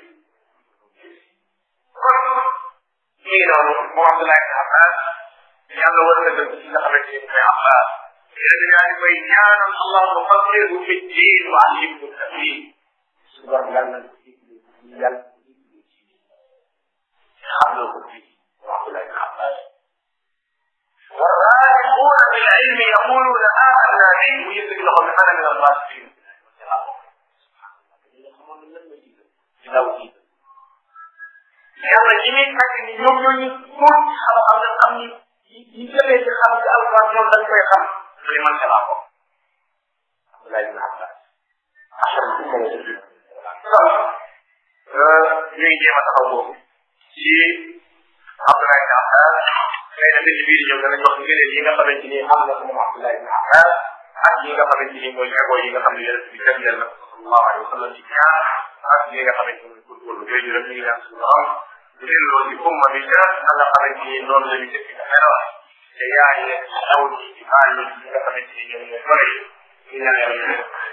kon mi ngi noonu moom Abdoulaye ibn Abbas yàlla war na dëgg ci nga xamante ni mooy Abbas yéen a daal di koy ñaanal allahumma faqihu fi ddin wa allimhu tawil suñu borom yàlla na ko yàlla xam na ko fi Abdoulaye ibn Abbas والراسخون في العلم يقولون آمنا به ويثبت لهم أنا من الراسخين yàlla ñi muy fekk ni ñoom ñoo ñu tuut xam-xam nga xam ni yi jëlee ci xam ci alquran ñoom dañ koy xam mu ne man laa ko Abdoulaye ibn Abbas achar bu ko ñu ngi jéem a taxaw boobu ci Abdoulaye ibn Abbas xëy na mbir bii di ñëw danañ wax ngëneel yi nga xamante ni am na ko moom Abdoulaye ibn Abbas ak yi nga xamante ni mooy égo yi nga xam ne yonent bi jagleel na ko sallallahu alayhi wa sallam ci ñaar ak yi nga xamante ni pour pour lu yooyu rek ñu ngi ñaan suñu borom bu dee loolu ci umma bi ca na nga xamante ni noonu la ñu def nga xelal te yaay ndaw ñi ci baal ñi nga xamante ni ñoom ñooy bëri ñu ñaan yàlla